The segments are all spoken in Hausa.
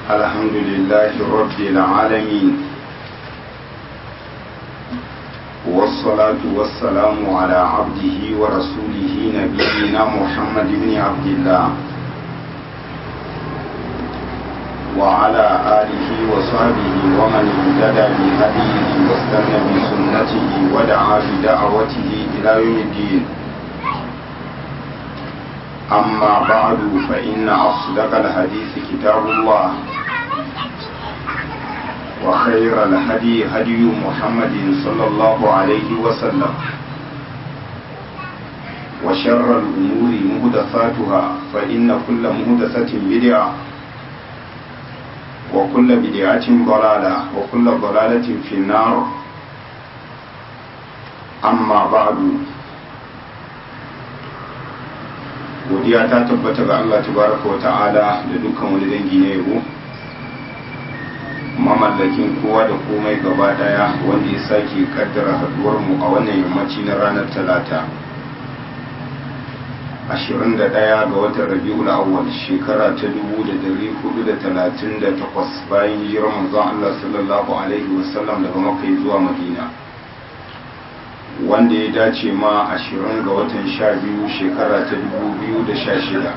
الحمد لله رب العالمين والصلاة والسلام على عبده ورسوله نبينا محمد بن عبد الله وعلى آله وصحبه ومن اهتدى بهديه واستنى بسنته ودعا بدعوته إلى يوم الدين أما بعد فإن أصدق الحديث كتاب الله وخير الهدي هدي محمد صلى الله عليه وسلم وشر الأمور مهدثاتها فإن كل مهدثة بدعة وكل بدعة ضلالة وكل ضلالة في النار أما بعد godiya ta tabbata ga Allah tabaraka wa ta'ala da dukkan wani dangi na yabo mamallakin kowa da komai gaba daya wanda ya sake kaddara haduwar mu a wannan yammaci na ranar talata 21 ga watan rabi'ul awwal shekara ta 1438 bayan hijirar manzon Allah sallallahu alaihi wasallam daga makka zuwa madina wanda ya dace ma ashirin ga watan sha biyu shekara ta dubu biyu da sha shida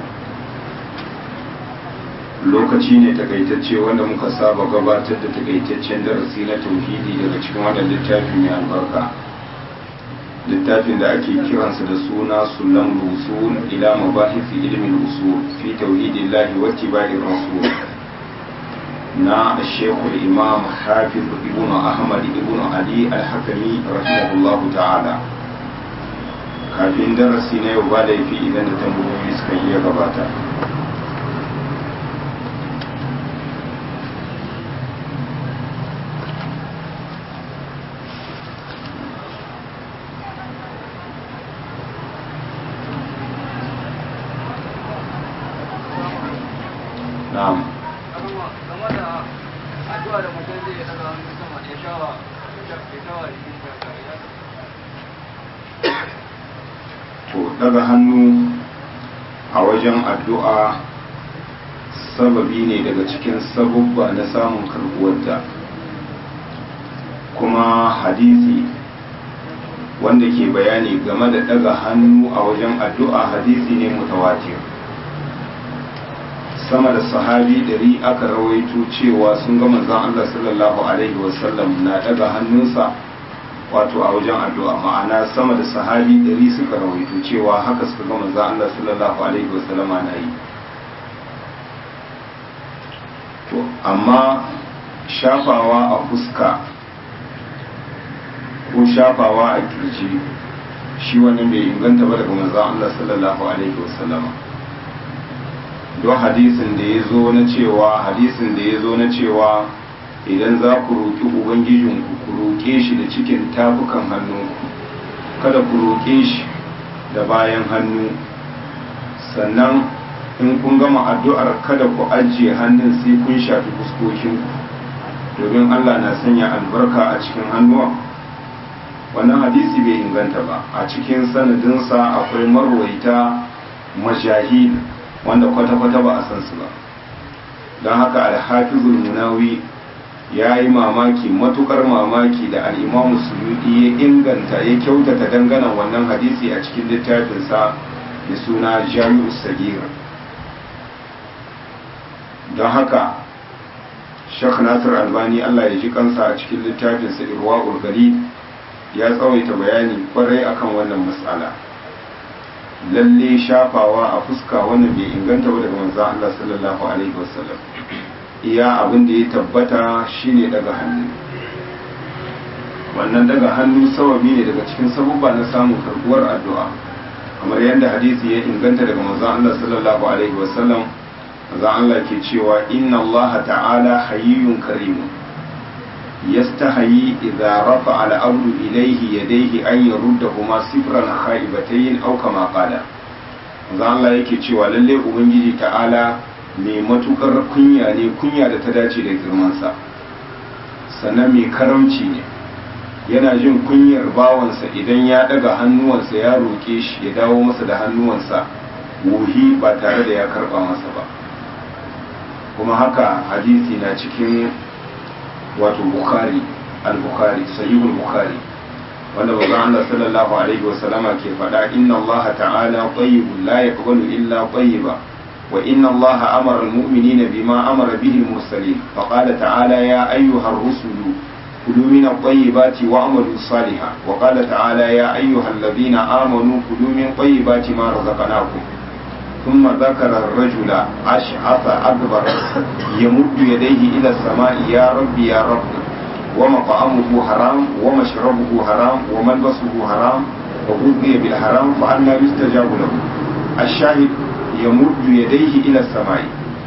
lokaci ne takaitacce wanda muka saba gabatar da takaitaccen darasi na tauhidi daga cikin wannan littafi mai albarka littafin da ake kiransa da suna sunan rusul ila mabahisi ilmin usul fi tauhidillahi wa tibaiir rasul na shekul imam hafiz ibn ahmad ibn ali al-hakami rahimahullah ta'ala kafin darasi na yau ba da yafi idan da tambayoyi suka iya gabata na'am addu'a da mutum zai daga hannu sama ya shawa ya shawa jikin to daga hannu a wajen addu'a sababi ne daga cikin sabubba na samun karbuwarta kuma hadisi wanda ke bayani game da daga hannu a wajen addu'a hadisi ne mutawatir sama da sahabi ɗari aka rawaito cewa sun ga manzon Allah sallallahu alaihi wasallam na daga hannunsa wato a wajen addu'a ma'ana sama da sahabi ɗari suka rawaito cewa haka suka ga manzon Allah sallallahu alaihi wasallam na yi to amma shafawa a fuska ko shafawa a kirji shi wannan bai inganta ba daga manzon Allah sallallahu alaihi wasallam don hadisin da ya zo na cewa hadisin da ya zo na cewa idan za ku roƙi ubangijinku ku roƙe shi da cikin tafukan hannunku kada ku roƙe shi da bayan hannu sannan in kun gama addu'ar kada ku ajiye hannun sai kun shafi fuskokinku domin allah na sanya albarka a cikin hannuwan wannan hadisi bai inganta ba a cikin sanadinsa akwai marwaita majahil wanda kwata-kwata ba a san su ba don haka alhafizul munawi ya yi mamaki matukar mamaki da al'imamu suyudi ya inganta ya kyautata dangana wannan hadisi a cikin littafinsa da suna jami'u sagir don haka shek nasir albani allah ya ji kansa a cikin littafinsa irwa urgali ya tsawaita bayani kwarai akan wannan matsala lalle shafawa a fuska wannan bai inganta ba daga manzo Allah sallallahu alaihi wasallam iya abin da ya tabbata shine daga hannu wannan daga hannu sababi ne daga cikin sabubba na samun karbuwar addu'a kamar yadda hadisi ya inganta daga manzo Allah sallallahu alaihi wasallam manzo Allah ke cewa inna Allah ta'ala hayyun karimun yastahayi idza rafa al-abdu ilayhi yadayhi an yaruddahuma sifran khaibatayn aw kama qala manzo Allah yake cewa lalle ubangiji ta'ala mai matukar kunya ne kunya da ta dace da girman sa sannan mai karamci ne yana jin kunyar bawansa idan ya daga hannuwansa ya roke shi ya dawo masa da hannuwansa wuhi ba tare da ya karba masa ba kuma haka hadisi na cikin wato bukhari al-bukhari sahihul bukhari wanda manzon Allah sallallahu alaihi wasallama ke faɗa inna Allah ta'ala tayyibun la yaqbalu illa tayyiba wa inna Allah amara al-mu'minina bima amara bihi al-mursalin fa qala ta'ala ya ayyuha ar-rusulu كلوا من الطيبات واعملوا صالحا وقال تعالى يا أيها الذين آمنوا كلوا من طيبات ما رزقناكم ثم ذكر الرجل أشعث أكبر يمد يديه إلى السماء يا رب يا رب ومطعمه حرام ومشربه حرام وملبسه حرام وغذي بالحرام فأنا يستجاب له الشاهد يمد يديه إلى السماء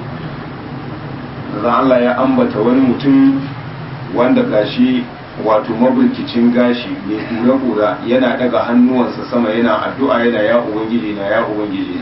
Allah ya ambata wani mutum wanda gashi wato mabirkicin gashi mai kura-kura yana daga hannuwansa sama yana addu'a yana ya ubangiji na ya ubangiji na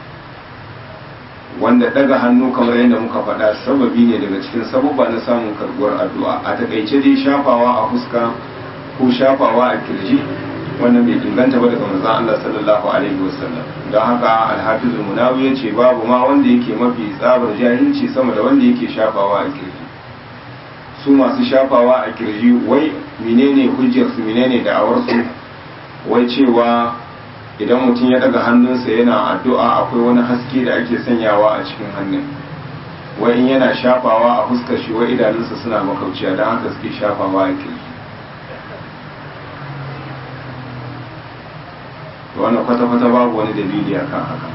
wanda daga hannu kamar yadda muka faɗa sababi ne daga cikin sababba na samun karbuwar addu'a a takaice dai shafawa a fuska ko shafawa a kirji wannan bai inganta ba daga manzon Allah sallallahu alaihi wasallam don haka alhafiz munawi ya ce babu ma wanda yake mafi tsabar jahilci sama da wanda yake shafawa a kirji su masu shafawa a kirji wai menene hujjarsu menene da'awarsu wai cewa idan mutum ya daga hannunsa yana addu'a akwai wani haske da ake sanyawa a cikin hannun wai in yana shafawa a fuskar shi wai idanunsa suna makauciya don haka suke shafawa a kirji wannan kwata-kwata babu wani dalili a kan haka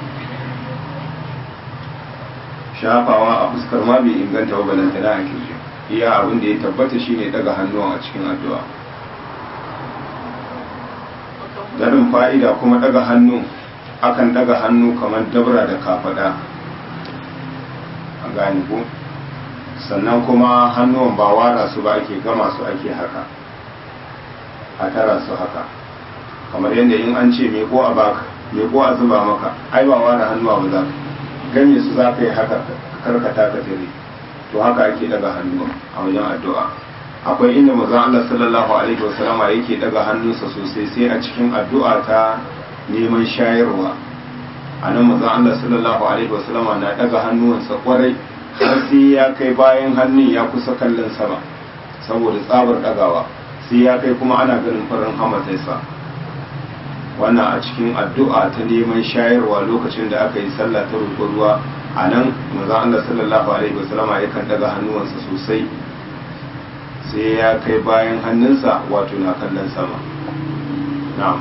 shafawa a fuskar ma bai inganta wa balantana a kirji iya abin da ya tabbata shine daga hannuwan a cikin addu'a garin fa'ida kuma daga hannu akan daga hannu kamar dabra da kafada a gani ko sannan kuma hannuwan ba wara su ba ake gama su ake haka a tara su haka kamar yadda in an ce meko a baka meko a zuba maka ai ba wara hannuwa ba za ka ganye su za ka yi haka karkata ka tare to haka ake daga hannu a wajen addu'a akwai inda manzon Allah sallallahu alaihi wasallam yake daga hannunsa sosai sai a cikin addu'a ta neman shayarwa a nan manzon Allah sallallahu alaihi wasallam na daga hannuwansa kwarai har sai ya kai bayan hannun ya kusa kallon sama saboda tsabar dagawa sai ya kai kuma ana ganin farin hamatarsa wannan a cikin addu'a ta neman shayarwa lokacin da aka yi sallah ta roƙon ruwa a nan manzon Allah sallallahu alaihi wasallama yakan daga hannuwansa sosai sai ya kai bayan hannunsa wato na kallon sama na'am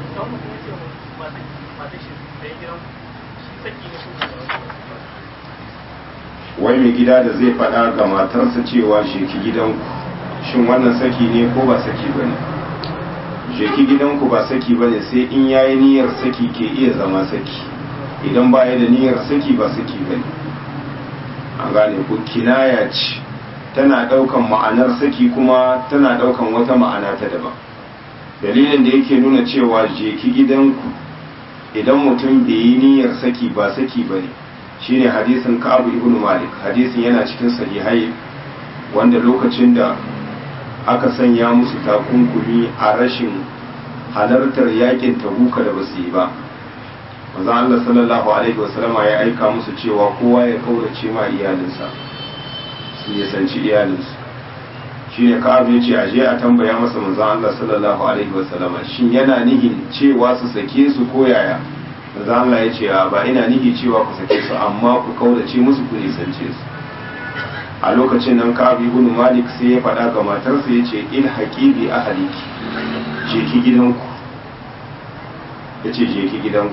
wai mai gida da zai faɗa ga matarsa cewa sheki gidanku shin wannan saki ne ko ba saki ba ne sheki gidanku ba saki ba ne sai in yayi niyyar saki ke iya zama saki idan ba ya da niyyar saki ba saki ba ne an gane ku kinaya ce tana ɗaukan ma'anar saki kuma tana ɗaukan wata ma'ana ta daban dalilin da yake nuna cewa jeki gidanku idan mutum bai yi niyyar saki ba saki ba ne shine hadisin ka'abu ibn malik hadisin yana cikin sahihai wanda lokacin da aka sanya musu takunkumi a rashin halartar yakin tabuka da basu yi ba manzo Allah sallallahu alaihi wasallama ya aika musu cewa kowa ya kaurace ma iyalinsa su nisanci iyalinsu shi ne ka'abu ya ce a je a tambaya masa manzo Allah sallallahu alaihi wasallama shin yana nihin cewa su sake su ko yaya manzo Allah ya ce ba ina nihi cewa ku sake su amma ku kaurace musu ku nisance su a lokacin nan ka'abu ibn malik sai ya faɗa ga matarsa ya ce il haqibi ahliki je ki gidanku ya ce je ki gidanku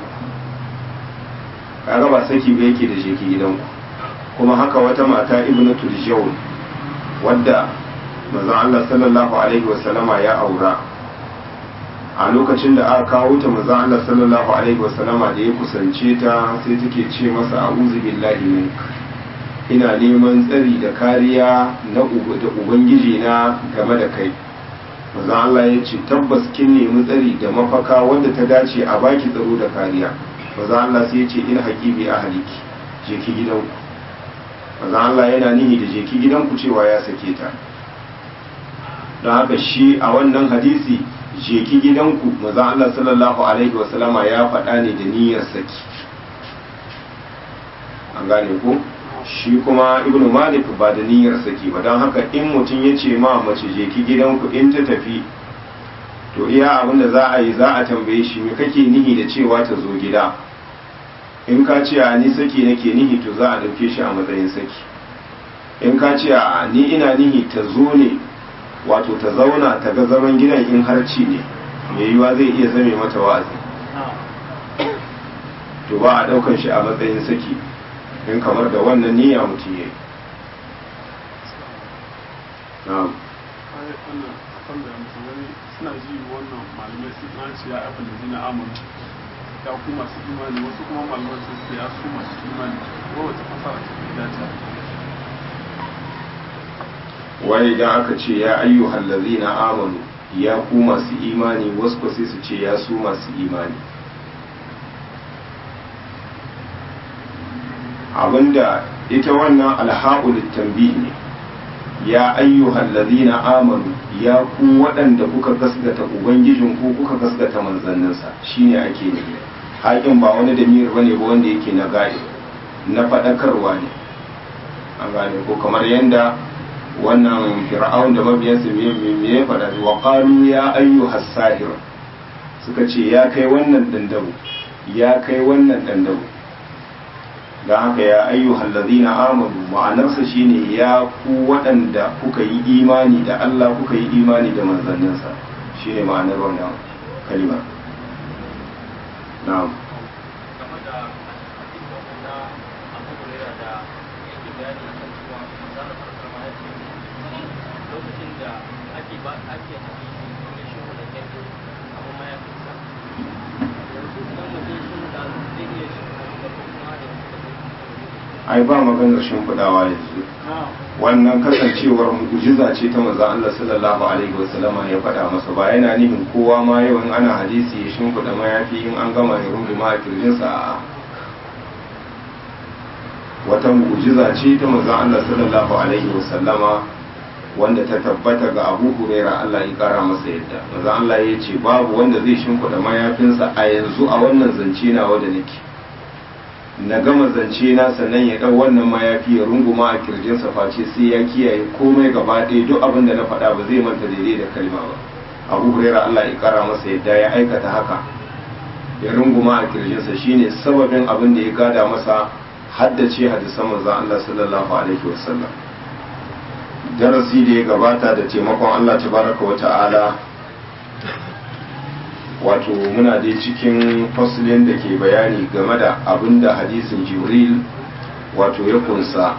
kaga ba saki ba yake da je ki gidanku kuma haka wata mata ibnu turjawn wadda manzon Allah sallallahu alaihi wasallama ya aura a lokacin da aka kawo ta manzon Allah sallallahu alaihi wasallama da ya kusance ta sai take ce masa a'udhu billahi mink ina neman tsari da kariya na da ubangiji na game da kai manzon Allah ya ce tabbas kin nemi tsari da mafaka wanda ta dace a baki tsaro da kariya manzon Allah sai ya ce in haqibi ahliki je ki gidanku manzon Allah yana nihi da je ki gidanku cewa ya sake ta don haka shi a wannan hadisi je ki gidanku manzon Allah sallallahu alaihi wasallama ya faɗa ne da niyyar saki an gane ko shi kuma ibnu malik ba da niyyar saki ba don haka in mutum ya ce ma mace je ki gidanku in ta tafi to iya abin da za a yi za a tambaye shi me kake nihi da cewa ta zo gida in ka ce a ni saki nake nihi to za a dauke shi a matsayin saki in ka ce a ni ina nihi ta zo ne wato ta zauna ta ga zaman gidan in harci ne mai yiwa zai iya zame mata wa'azi to ba a daukan shi a matsayin saki in kamar da wannan niyya mutum ya yi na'am suna ji wannan malamai su na ce ya abin da zina amon ya ku masu imani wasu kuma malamai su ce ya su masu imani ko wata fasara ta fi dace wai idan aka ce ya ayyuhal ladzina amanu ya ku masu imani wasu ko sai su ce ya su masu imani abinda ita wannan alha'ul tanbih ne ya ayyuhal ladzina amanu ya ku waɗanda kuka gaskata ubangijin ku kuka gaskata manzanninsa shine ake nufi haƙin ba wani damir bane ba wanda yake na gadi na faɗakarwa ne an gane ko kamar yanda wannan fir'aun da mabiyansa me ya faɗa wa qalu ya ayyuhas sahir suka ce ya kai wannan dandaru ya kai wannan dandaru don haka ya ayyuhal ladina amanu ma'anarsa shine ya ku waɗanda kuka yi imani da Allah kuka yi imani da manzanninsa shine ma'anar wannan kalima na'am game da hadisin na Abu Hurairah da yake bayani akan cewa manzon Allah sallallahu alaihi wasallam lokacin da ake ba ake hadisi ne shi wanda kai abu ma ya fita yanzu idan mutum sun da zai iya shi da kuma da ai ba maganar shimfiɗawa yanzu wannan kasancewar mu'jiza ce ta manzon Allah sallallahu alaihi wasallama ya faɗa masa ba yana nufin kowa ma yau in ana hadisi ya shimfiɗa mayafi in an gama ya runguma a kirjinsa a wata mu'jiza ce ta manzon Allah sallallahu alaihi wasallama wanda ta tabbata ga Abu Huraira Allah ya kara masa yadda manzon Allah ya ce babu wanda zai shimfiɗa mayafinsa a yanzu a wannan zance nawa da nake na gama zance na sannan ya ɗau wannan mayafi ya runguma a kirjinsa face sai ya kiyaye komai gaba ɗaya duk abin da na faɗa ba zai manta daidai da kalma ba abu huraira Allah ya kara masa yadda ya aikata haka ya runguma a kirjinsa shine sababin abin da ya gada masa haddace hadisan manzon Allah sallallahu alaihi wasallam darasi da ya gabata da taimakon Allah tabaraka wa ta'ala wato muna dai cikin fasilin da ke bayani game da abin da hadisin jibril wato ya kunsa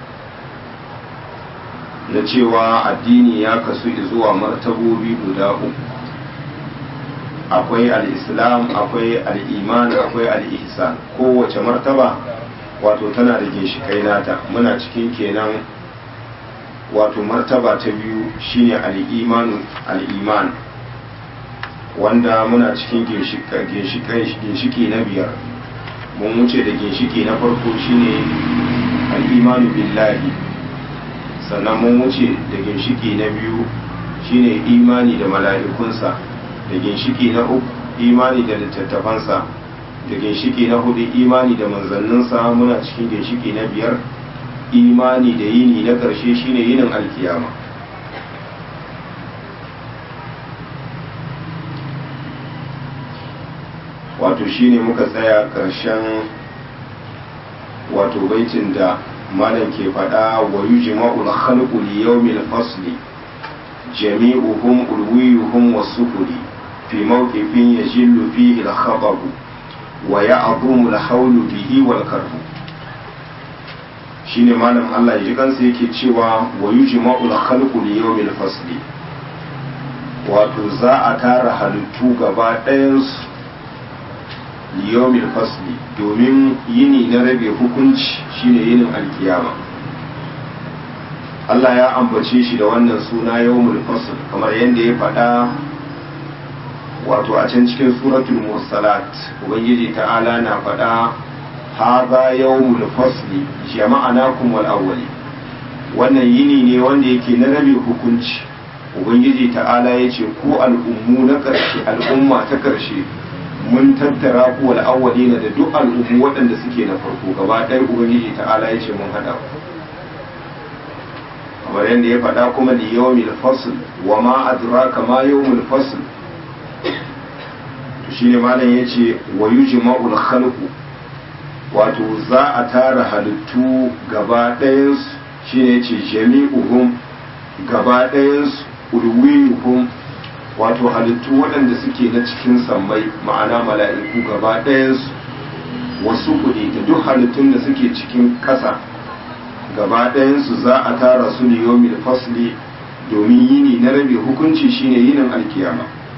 na cewa addini ya kasu zuwa martabobi guda uku akwai al'islam akwai al'iman akwai al'ihsan kowace martaba wato tana da ginshikai nata muna cikin kenan wato martaba ta biyu shine al'iman wanda muna cikin ginshiki na biyar mun wuce da ginshiki na farko shine al'imanu billahi sannan mun wuce da ginshiki na biyu shine imani da mala'ikunsa da ginshiki na uku imani da littattafansa da ginshiki na hudu imani da manzanninsa muna cikin ginshiki na biyar imani da yini na ƙarshe shine yinin alkiyama wato shine muka tsaya ƙarshen wato baitin da malam ke faɗa wa yujma'ul khalqu li yawmil fasli jami'uhum ulwiyuhum wasukuri fi mawqifin yajillu fihi al-khatab wa ya'dhumu al-hawlu bihi wal karbu shine malam Allah ya ji kansa yake cewa wa yujma'ul khalqu li yawmil fasli wato za a tara halittu gaba ɗayansu liyomil fasli domin yini na rabe hukunci shine yinin alkiyama Allah ya ambace shi da wannan suna yawmul fasl kamar yadda ya faɗa wato a can cikin suratul mursalat ubangiji ta'ala na faɗa haza yawmul fasli jama'anakum wal awwali wannan yini ne wanda yake na rabe hukunci ubangiji ta'ala ya ce ku al'ummu na ƙarshe al'umma ta ƙarshe mun tattara ku wal awwalina da duk al'ummu waɗanda suke na farko gaba ɗaya ubangiji ta'ala ya ce mun haɗa ku kamar yadda ya faɗa kuma li yawmil fasl wa ma adraka ma yawmul fasl shine malam yace wa yujma'ul khalqu wato za a tara halittu gaba ɗayansu shine yace jami'uhum gaba ɗayansu ulwiyuhum wato halittu waɗanda suke na cikin sammai ma'ana mala'iku gaba ɗayansu wasu kuɗi da duk halittun da suke cikin ƙasa gaba ɗayansu za a tara su ne yomil fasli domin yini na rabe hukunci shine yinin alkiyama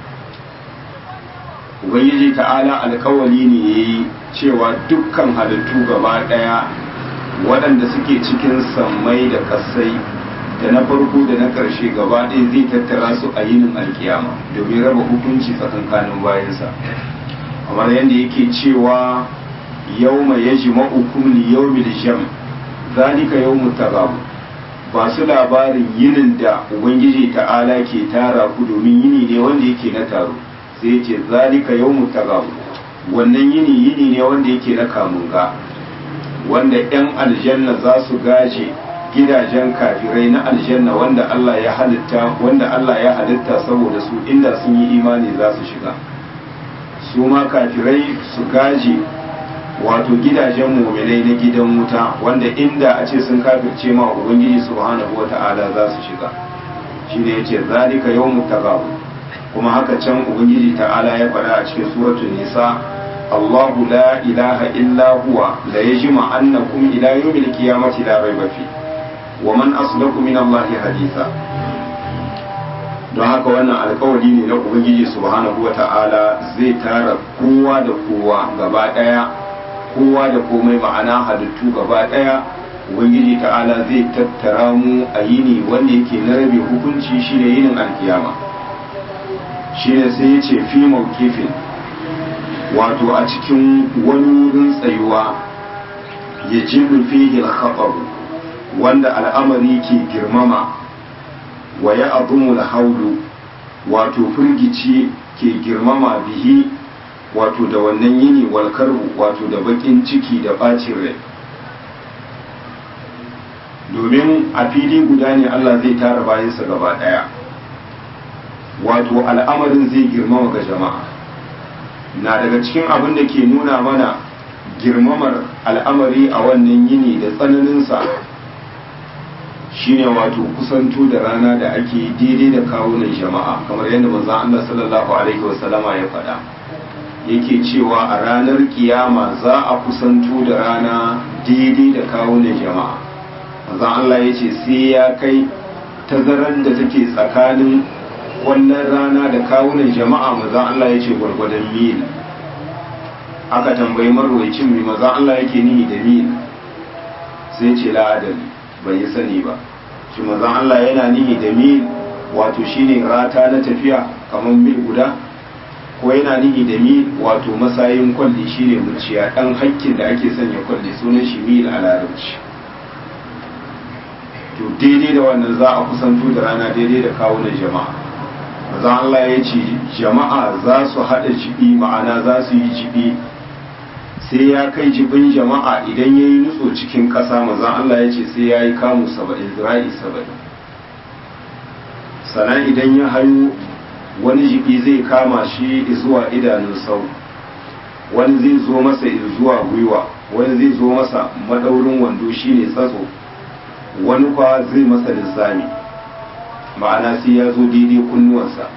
ubangiji ta'ala alkawali ne ya yi cewa dukkan halittu gaba ɗaya waɗanda suke cikin sammai da ƙasai da na farko da na ƙarshe gaba ɗaya zai tattara su a yinin alkiyama domin raba hukunci tsakankanin bayansa kamar yadda yake cewa yau mai yaji ma'ukum li yau jam zalika yau mutagabu ba su labarin yinin da ubangiji ta'ala ke tara ku domin yini ne wanda yake na taro sai ya ce zalika yau mutagabu wannan yini yini ne wanda yake na kamunga wanda 'yan aljanna za su gaje gidajen kafirai na aljanna wanda Allah ya halitta wanda Allah ya halitta saboda su inda sun yi imani za su shiga su ma kafirai su gaje wato gidajen muminai na gidan wuta wanda inda a ce sun kafirce ma ubangiji subhanahu wata'ala za su shiga shine yace zalika yawmut tagab kuma haka can ubangiji ta'ala ya faɗa a cikin suratul nisa Allahu la ilaha illa huwa la yajma annakum ila yawmil qiyamati la rayba fi wa man asdaqu min Allah haditha don haka wannan alkawari ne na ubangiji subhanahu wata'ala zai tara kowa da kowa gaba daya kowa da komai ma'ana halittu gaba daya ubangiji ta'ala zai tattara mu a yini wanda yake na rabe hukunci shine yinin alkiyama shine sai ya ce fi mawkifin wato a cikin wani wurin tsayuwa ya jillu fihi al wanda al'amari ke girmama wa ya abumul haulu wato firgici ke girmama bihi wato da wannan yini walkarbu wato da bakin ciki da bacin rai domin a fili guda ne Allah zai tara bayansa gaba daya wato al'amarin zai girmama ga jama'a na daga cikin abin da ke nuna mana girmamar al'amari a wannan yini da tsananinsa shine wato kusanto da rana da ake daidai da kawunan jama'a kamar yadda manzon Allah sallallahu alaihi wasallama ya faɗa yake cewa a ranar kiyama za a kusanto da rana daidai da kawunan jama'a manzon Allah ya ce sai ya kai tazarar da take tsakanin wannan rana da kawunan jama'a manzon Allah ya ce gwargwadon mil aka tambayi marwaicin mai manzon Allah yake nihi da mil sai ce la'adali bai yi sani ba shi manzon Allah yana nihi da mil wato shine rata na tafiya kamar mil guda ko yana nihi da mil wato masayin kwalli shine muciya dan hakkin da ake sanya kwalli sunan shi mil a larabci to daidai da wannan za a kusanto da rana daidai da kawunan jama'a manzon Allah ya ce jama'a za su haɗa jibi ma'ana za su yi jibi sai ya kai jibin jama'a idan ya yi nutso cikin ƙasa mazan Allah ya ce sai ya yi kamu saba'in zira'i saba'in sannan idan ya hayo wani jibi zai kama shi zuwa idanun sau wani zai zo masa zuwa gwiwa wani zai zo masa madaurin wando shine tsatso wani kwa zai masa lissami ma'ana sai ya zo daidai kunnuwansa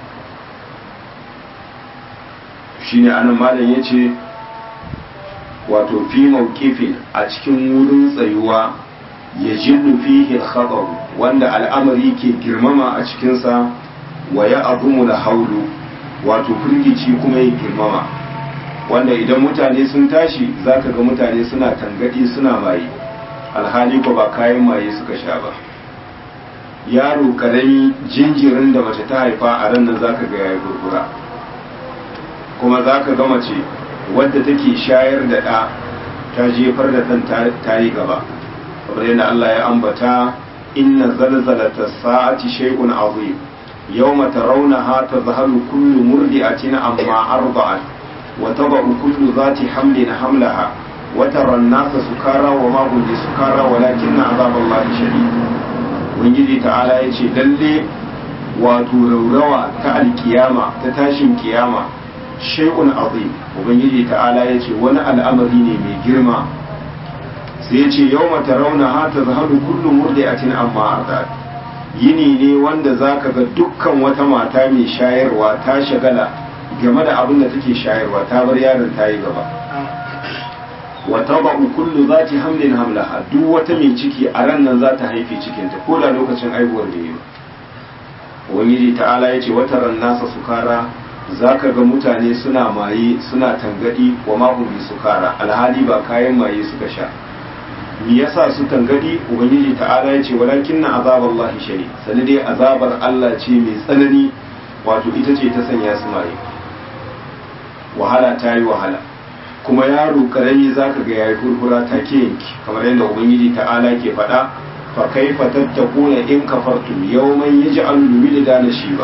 shine anan malam ya ce wato fi mawqifin a cikin wurin tsayuwa ya jillu fihi al wanda al'amari ke girmama a cikinsa wa ya abumu da haulu wato firgici kuma ya girmama wanda idan mutane sun tashi zaka ga mutane suna tangadi suna maye alhali ko ba kayan maye suka sha ba yaro karami jinjirin da mace ta haifa a ran nan zaka ga yayi gurgura kuma zaka ga mace wadda take shayar da ɗa ta jefar da ɗan ta yi gaba kamar yadda Allah ya ambata inna zalzalata sa'ati shay'un azim yawma tarawnaha tadhhalu kullu murdi'atin amma arda'at wa taba'u kullu zati hamlin hamlaha wa tara an-nasa sukara wa ma hum bisukara walakinna azaballahi shadid ubangiji ta'ala yace lalle wato raurawa ta alkiyama ta tashin kiyama shay'un azim ubangiji ta'ala yace wani al'amari ne mai girma sai yace yawma tarawna ha tazhalu kullu murdi'atin amma ardat yini ne wanda zaka ga dukkan wata mata mai shayarwa ta shagala game da abin da take shayarwa ta bar yaron ta yi gaba wa taba'u kullu zati hamlin hamlaha duk wata mai ciki a ran nan za ta haife cikinta ko da lokacin aihuwar da yi ubangiji ta'ala ya ce wata ran nasa sukara za ka ga mutane suna maye suna tangadi wa mahumbi sukara alhali ba kayan maye suka sha me yasa su tangadi ubangiji ta'ala ya ce walakin na azabar Allah shari sani dai azabar Allah ce mai tsanani wato ita ce ta sanya su maye wahala ta yi wahala kuma yaro karami za ka ga yayi furfura take yanki kamar yadda ubangiji ta'ala ke faɗa fa kaifa tattakuna in kafartum yawman yaj'alul wildana shiba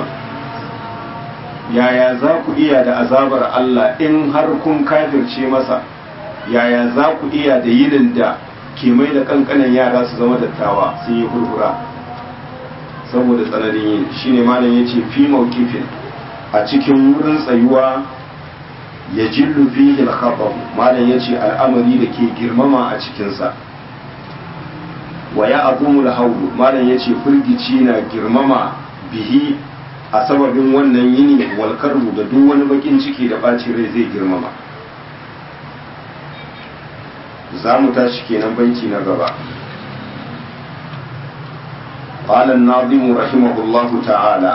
yaya za ku iya da azabar Allah in har kun kafirce masa yaya za ku iya da yinin da ke mai da kankanan yara su zama dattawa sun yi furfura saboda tsananin yin shine malam yace fi mawqifin a cikin wurin tsayuwa ya jillu fihi al-khabar malam yace al'amari da ke girmama a cikinsa wa ya azumul hawlu malam yace firgici na girmama bihi a sababin wannan yini wal karbu da duk wani bakin ciki da bacin rai zai girmama za mu tashi kenan banki na gaba قال الناظم رحمه الله تعالى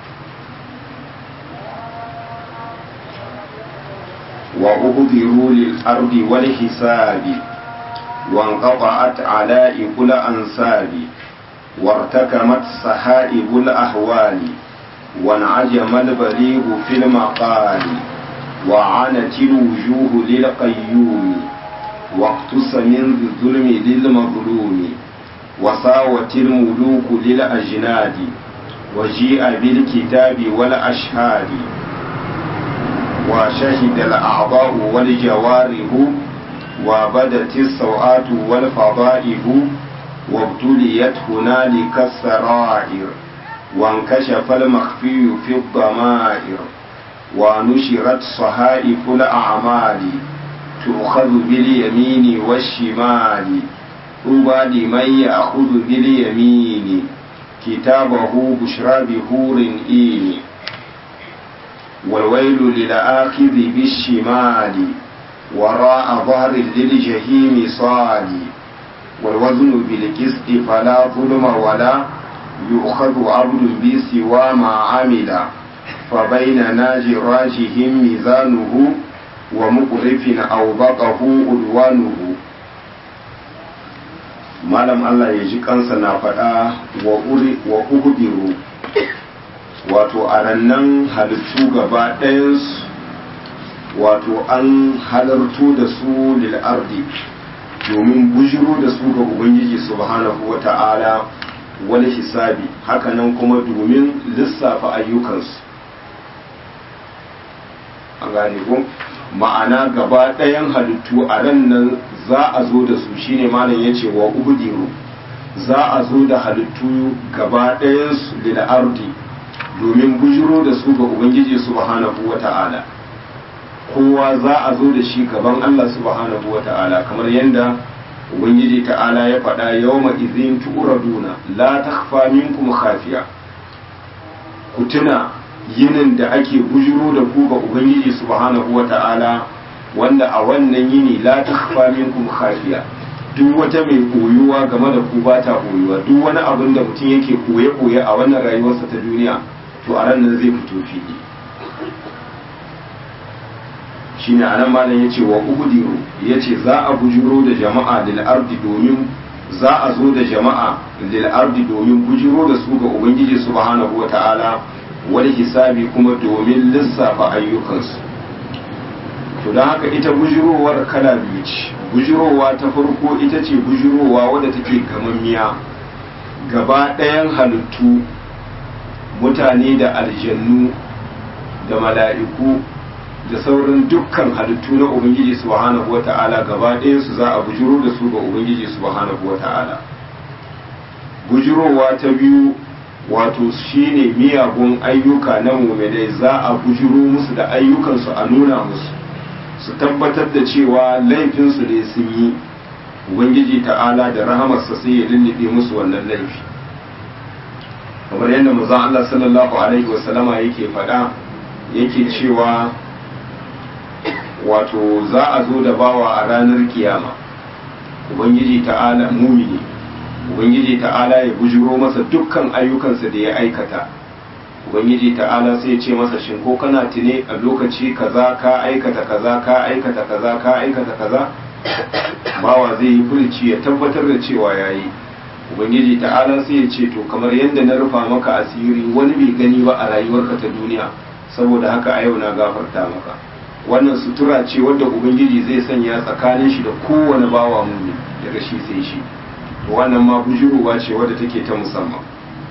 وأبذروا للأرض والحساب وانقطعت علائق الأنساب وارتكمت سحائب الأهوال وانعجم البليغ في المقال وعنت الوجوه للقيوم واقتص من الظلم للمظلوم وساوت الملوك للأجناد وجيء بالكتاب والأشهاد وشهد الأعضاء والجوارح وبدت السوءات والفضائح وابتليت هنالك السرائر وانكشف المخفي في الضمائر ونشرت صحائف الأعمال تؤخذ باليمين والشمال طوبى لمن يأخذ باليمين كتابه بشرى بهور إين والويل للآخذ بالشمال وراء ظهر للجحيم صالي والوزن بالقسط فلا ظلم ولا يؤخذ عبد بسوى ما عمل فبيننا جراجهم ميزانه ومقرف أوبقه أدوانه malam Allah ya ji kansa na faɗa wa uhudiru wato a rannan halittu gaba ɗayansu wato an halartu da su lil'ardi domin bujiro da su ga ubangiji subhanahu wa ta'ala wani hisabi hakanan kuma domin lissafa ayyukansu an gane ko ma'ana gaba ɗayan halittu a ran nan za a zo da su shine malam ya ce wa ubudiru za a zo da halittu gaba ɗayansu lil ardi domin bujiro da su ga ubangiji subhanahu wa ta'ala kowa za a zo da shi gaban Allah subhanahu wa ta'ala kamar yadda ubangiji ta'ala ya faɗa yawma izin tu'raduna la takhfa minkum khafiya ku tuna yinin da ake bujiro da ku ga ubangiji subhanahu wa ta'ala wanda a wannan yini la takhfa minkum khafiya duk wata mai koyuwa game da ku ba ta koyuwa duk wani abin da mutum yake koye koye a wannan rayuwarsa ta duniya to a ran nan zai fito fili shine anan malam yace wa ubudiru yace za a bujiro da jama'a lil ardi domin za a zo da jama'a lil ardi domin bujiro da su ga ubangiji subhanahu wa ta'ala wani hisabi kuma domin lissafa ayyukansu to don haka ita bujirowar kala biyu ce bujirowa ta farko ita ce bujirowa wadda take gamammiya gaba ɗayan halittu mutane da aljannu da mala'iku da sauran dukkan halittu na ubangiji subhanahu wata'ala gaba ɗayansu za a bujuro da su ga ubangiji subhanahu wata'ala bujurowa ta biyu wato shine miyagun ayyuka na muminai za a bujuro musu da ayyukansu a nuna musu su tabbatar da cewa laifinsu ne sun yi ubangiji ta'ala da rahamarsa sai ya lullube musu wannan laifi kamar yadda maza Allah sallallahu alaihi wasallama yake faɗa yake cewa wato za a zo da bawa a ranar kiyama ubangiji ta'ala mumini ubangiji ta'ala ya bujuro masa dukkan ayyukansa da ya aikata ubangiji ta'ala sai ya ce masa shin ko kana tune a lokaci kaza ka aikata kaza ka aikata kaza ka aikata kaza bawa zai yi furici ya tabbatar da cewa ya yi ubangiji ta'ala sai ya ce to kamar yadda na rufa maka asiri wani bai gani ba a rayuwarka ta duniya saboda haka a yau na gafarta maka wannan sutura ce wadda ubangiji zai sanya tsakanin shi da kowane bawa mummi daga shi sai shi wannan ma bujuruwa ce wadda take ta musamman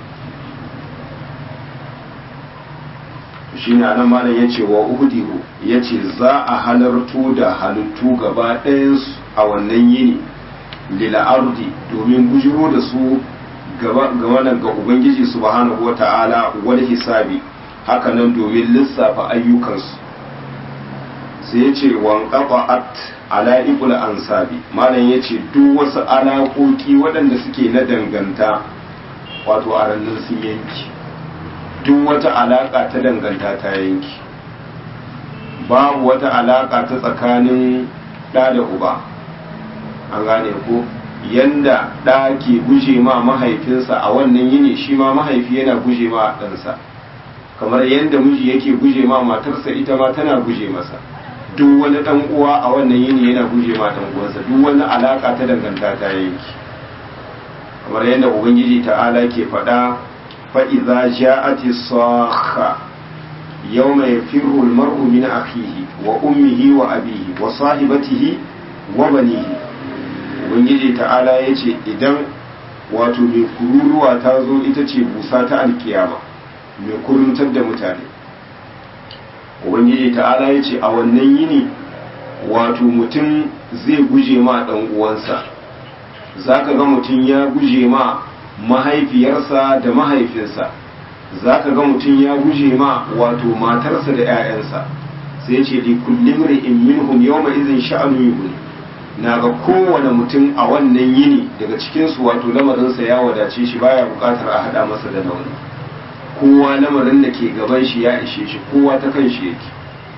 shi ne anan malam ya ce wa uhudihu ya ce za a halarto da halittu gaba ɗayansu a wannan yini lil'ardi domin bujiro da su gaba ga ubangiji subhanahu wa ta'ala wani hisabi hakanan domin lissafa ayyukansu sai ya ce wanƙaɓa'at ala'ibul ansabi malam ya ce duk wasu alaƙoƙi waɗanda suke na danganta wato a ranar sun yanki duk wata alaƙa ta danganta ta yanki babu wata alaƙa ta tsakanin ɗa da uba an gane ko yanda ɗa ke guje ma mahaifinsa a wannan yini shi ma mahaifi yana guje ma ɗansa kamar yadda miji yake guje ma matarsa ita ma tana guje masa duk wani dan uwa a wannan yini yana guje ma dan uwansa duk wani alaka ta danganta ta yanki kamar yadda ubangiji ta'ala ke faɗa fa idza ja'ati sakha yawma yafirru al-mar'u min akhihi wa ummihi wa abihi wa sahibatihi wa banihi ubangiji ta'ala yace idan wato mai kururuwa ta zo ita ce busa ta alkiyama mai kuruntar da mutane ubangiji ta'ala ya ce a wannan yini wato mutum zai guje ma ɗan uwansa za ka ga mutum ya guje ma mahaifiyarsa da mahaifinsa za ka ga mutum ya guje ma wato matarsa da 'ya'yansa sai ce li kullum ri'in minhum yawma izin sha'anu yughni na ga kowane mutum a wannan yini daga cikinsu wato lamarinsa ya wadace shi baya bukatar a haɗa masa da nauni kowa lamarin da ke gaban shi ya ishe shi kowa ta kan shi yake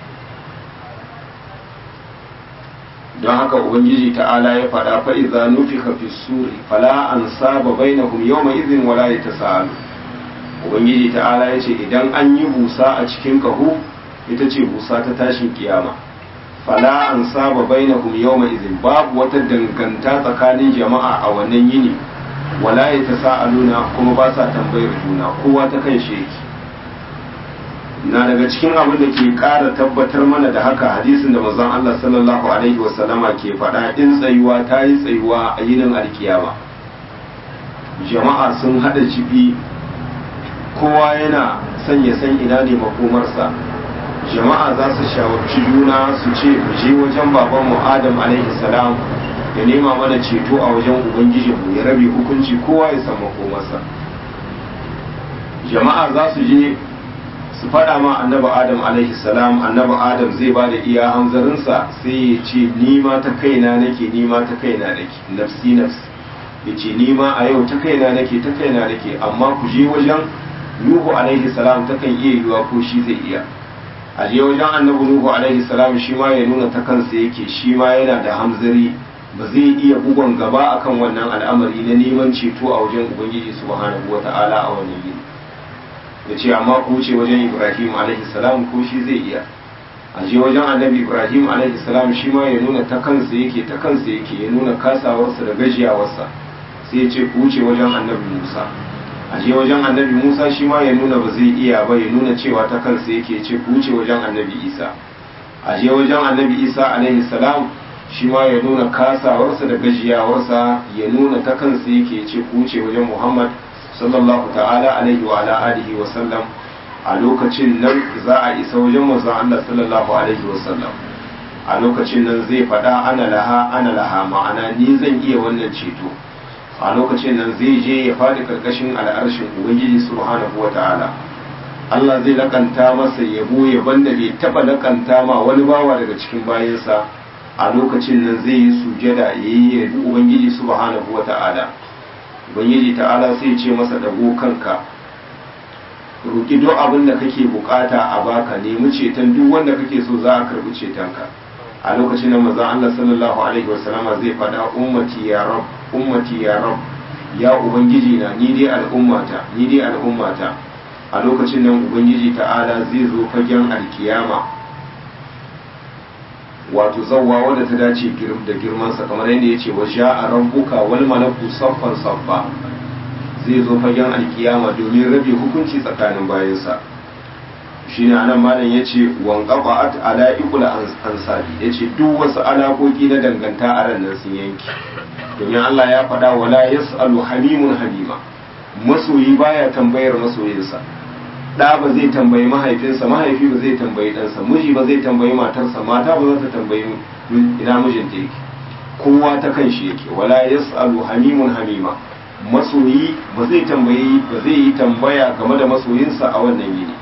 don haka ubangiji ta'ala ya faɗa fa idza nufika fi suri fala ansaba bainahum yawma idhin wala yatasaalu ubangiji ta'ala ya ce idan an yi busa a cikin kahu ita ce busa ta tashin kiyama fala ansaba bainahum yawma idhin babu wata danganta tsakanin jama'a a wannan yini wala ya ta sa'aluna kuma ba sa tambayar juna kowa ta kan shi yake na daga cikin abin da ke ƙara tabbatar mana da haka hadisin da manzon Allah sallallahu alaihi wasallama ke faɗa in tsayuwa ta yi tsayuwa a yinin alkiyama jama'a sun haɗa jibi kowa yana son ya san ina ne makomarsa jama'a za su shawarci juna su ce mu je wajen babanmu adam alaihi salam ya nema mana ceto a wajen ubangijinmu ya rabe hukunci kowa ya san makomarsa jama'a za su je su faɗa ma annabi adam alaihi salam annabi adam zai ba da iya hanzarinsa sai ya ce nima ta kaina nake nima ta kaina nake nafsi nafsi ya ce nima a yau ta kaina nake ta kaina nake amma ku je wajen nuhu alaihi salam ta kan iya yiwa ko shi zai iya a je wajen annabi nuhu alaihi salam shi ma ya nuna ta kansa yake shi ma yana da hamzari ba zai iya bugon gaba akan wannan al'amari na neman ceto a wajen ubangiji subhanahu wata'ala a wannan yini ya ce amma ku ce wajen ibrahim alaihi salam ko shi zai iya a je wajen annabi ibrahim alaihi salam shi ma ya nuna ta kansa yake ta kansa yake ya nuna kasawarsa da gajiyawarsa sai ya ce ku ce wajen annabi musa a je wajen annabi musa shi ma ya nuna ba zai iya ba ya nuna cewa ta kansa yake ce ku ce wajen annabi isa a je wajen annabi isa alaihi salam shi ma ya nuna kasawarsa da gajiyawarsa ya nuna ta kansa yake ce ku ce wajen muhammad sallallahu ta'ala alaihi wa ala alihi wa sallam a lokacin nan za a isa wajen manzon Allah sallallahu alaihi wasallam a lokacin nan zai faɗa ana laha ana laha ma'ana ni zan iya wannan ceto a lokacin nan zai je ya faɗi karkashin al'arshin ubangiji subhanahu wata'ala Allah zai lakanta masa yabo yaban da bai taba lakanta ma wani bawa daga cikin bayansa a lokacin nan zai yi sujada yayi yabi ubangiji subhanahu wata'ala ubangiji ta'ala sai ce masa dago kanka roki duk abin da kake bukata a baka nemi ceton duk wanda kake so za a karbi cetonka a lokacin nan manzon Allah sallallahu alaihi wasallama zai fada ummati ya rab ummati ya rab ya ubangiji na ni dai al'ummata ni dai al'ummata a lokacin nan ubangiji ta'ala zai zo fagen alkiyama wato zawwa wadda ta dace da girmansa kamar yadda ya ce wa a rabbuka wal malaku saffan saffa zai zo fagen alkiyama domin rabe hukunci tsakanin bayansa shi ne anan malam ya ce wanƙaƙa'at ala ikula ansabi ya ce duk wasu alaƙoƙi na danganta a ran nan sun yanki domin Allah ya faɗa wala yas'alu hamimun halima masoyi baya tambayar masoyinsa ɗa ba zai tambayi mahaifinsa mahaifi ba zai tambayi ɗansa miji ba zai tambayi matarsa mata ba za ta tambayi ina mijinta yake kowa ta kan shi yake wala yas'alu hamimun hamima masoyi ba zai tambayi ba zai yi tambaya game da masoyinsa a wannan yini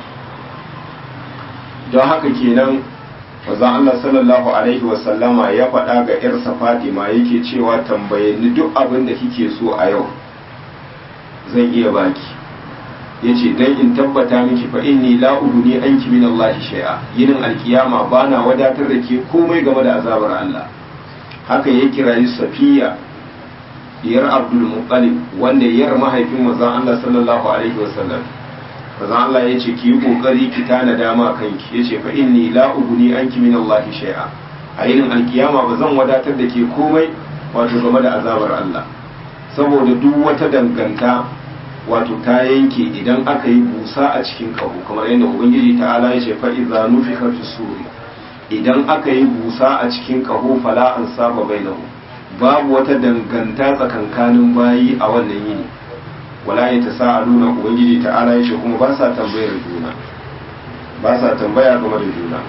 don haka kenan manzon Allah sallallahu alaihi wasallama ya faɗa ga ‘yarsa Fatima yake cewa tambaye ni duk abin da kike so a yau zan iya baki ya ce don in tabbata miki fa inni la ne anki min Allah shay'a yinin alkiyama bana wadatar da ke komai game da azabar Allah haka ya kirayi Safiya diyar Abdul Muttalib wanda yar mahaifin manzon Allah sallallahu alaihi wasallam manzon Allah ya ce ki yi kokari ki tana dama kanki ya ce fa inni la uguni anki min Allah shay'a a yinin alkiyama ba zan wadatar da ke komai wato game da azabar Allah saboda duk wata danganta wato ta yanke idan aka yi busa a cikin kaho kamar yadda ubangiji ta'ala ya ce fa idza nufika fi suri idan aka yi busa a cikin kaho fala an saba bainahu babu wata danganta tsakankanin bayi a wannan yini wala ya ta sa'aluna ubangiji ta'ala ya ce kuma ba sa tambayar juna ba sa tambaya game da juna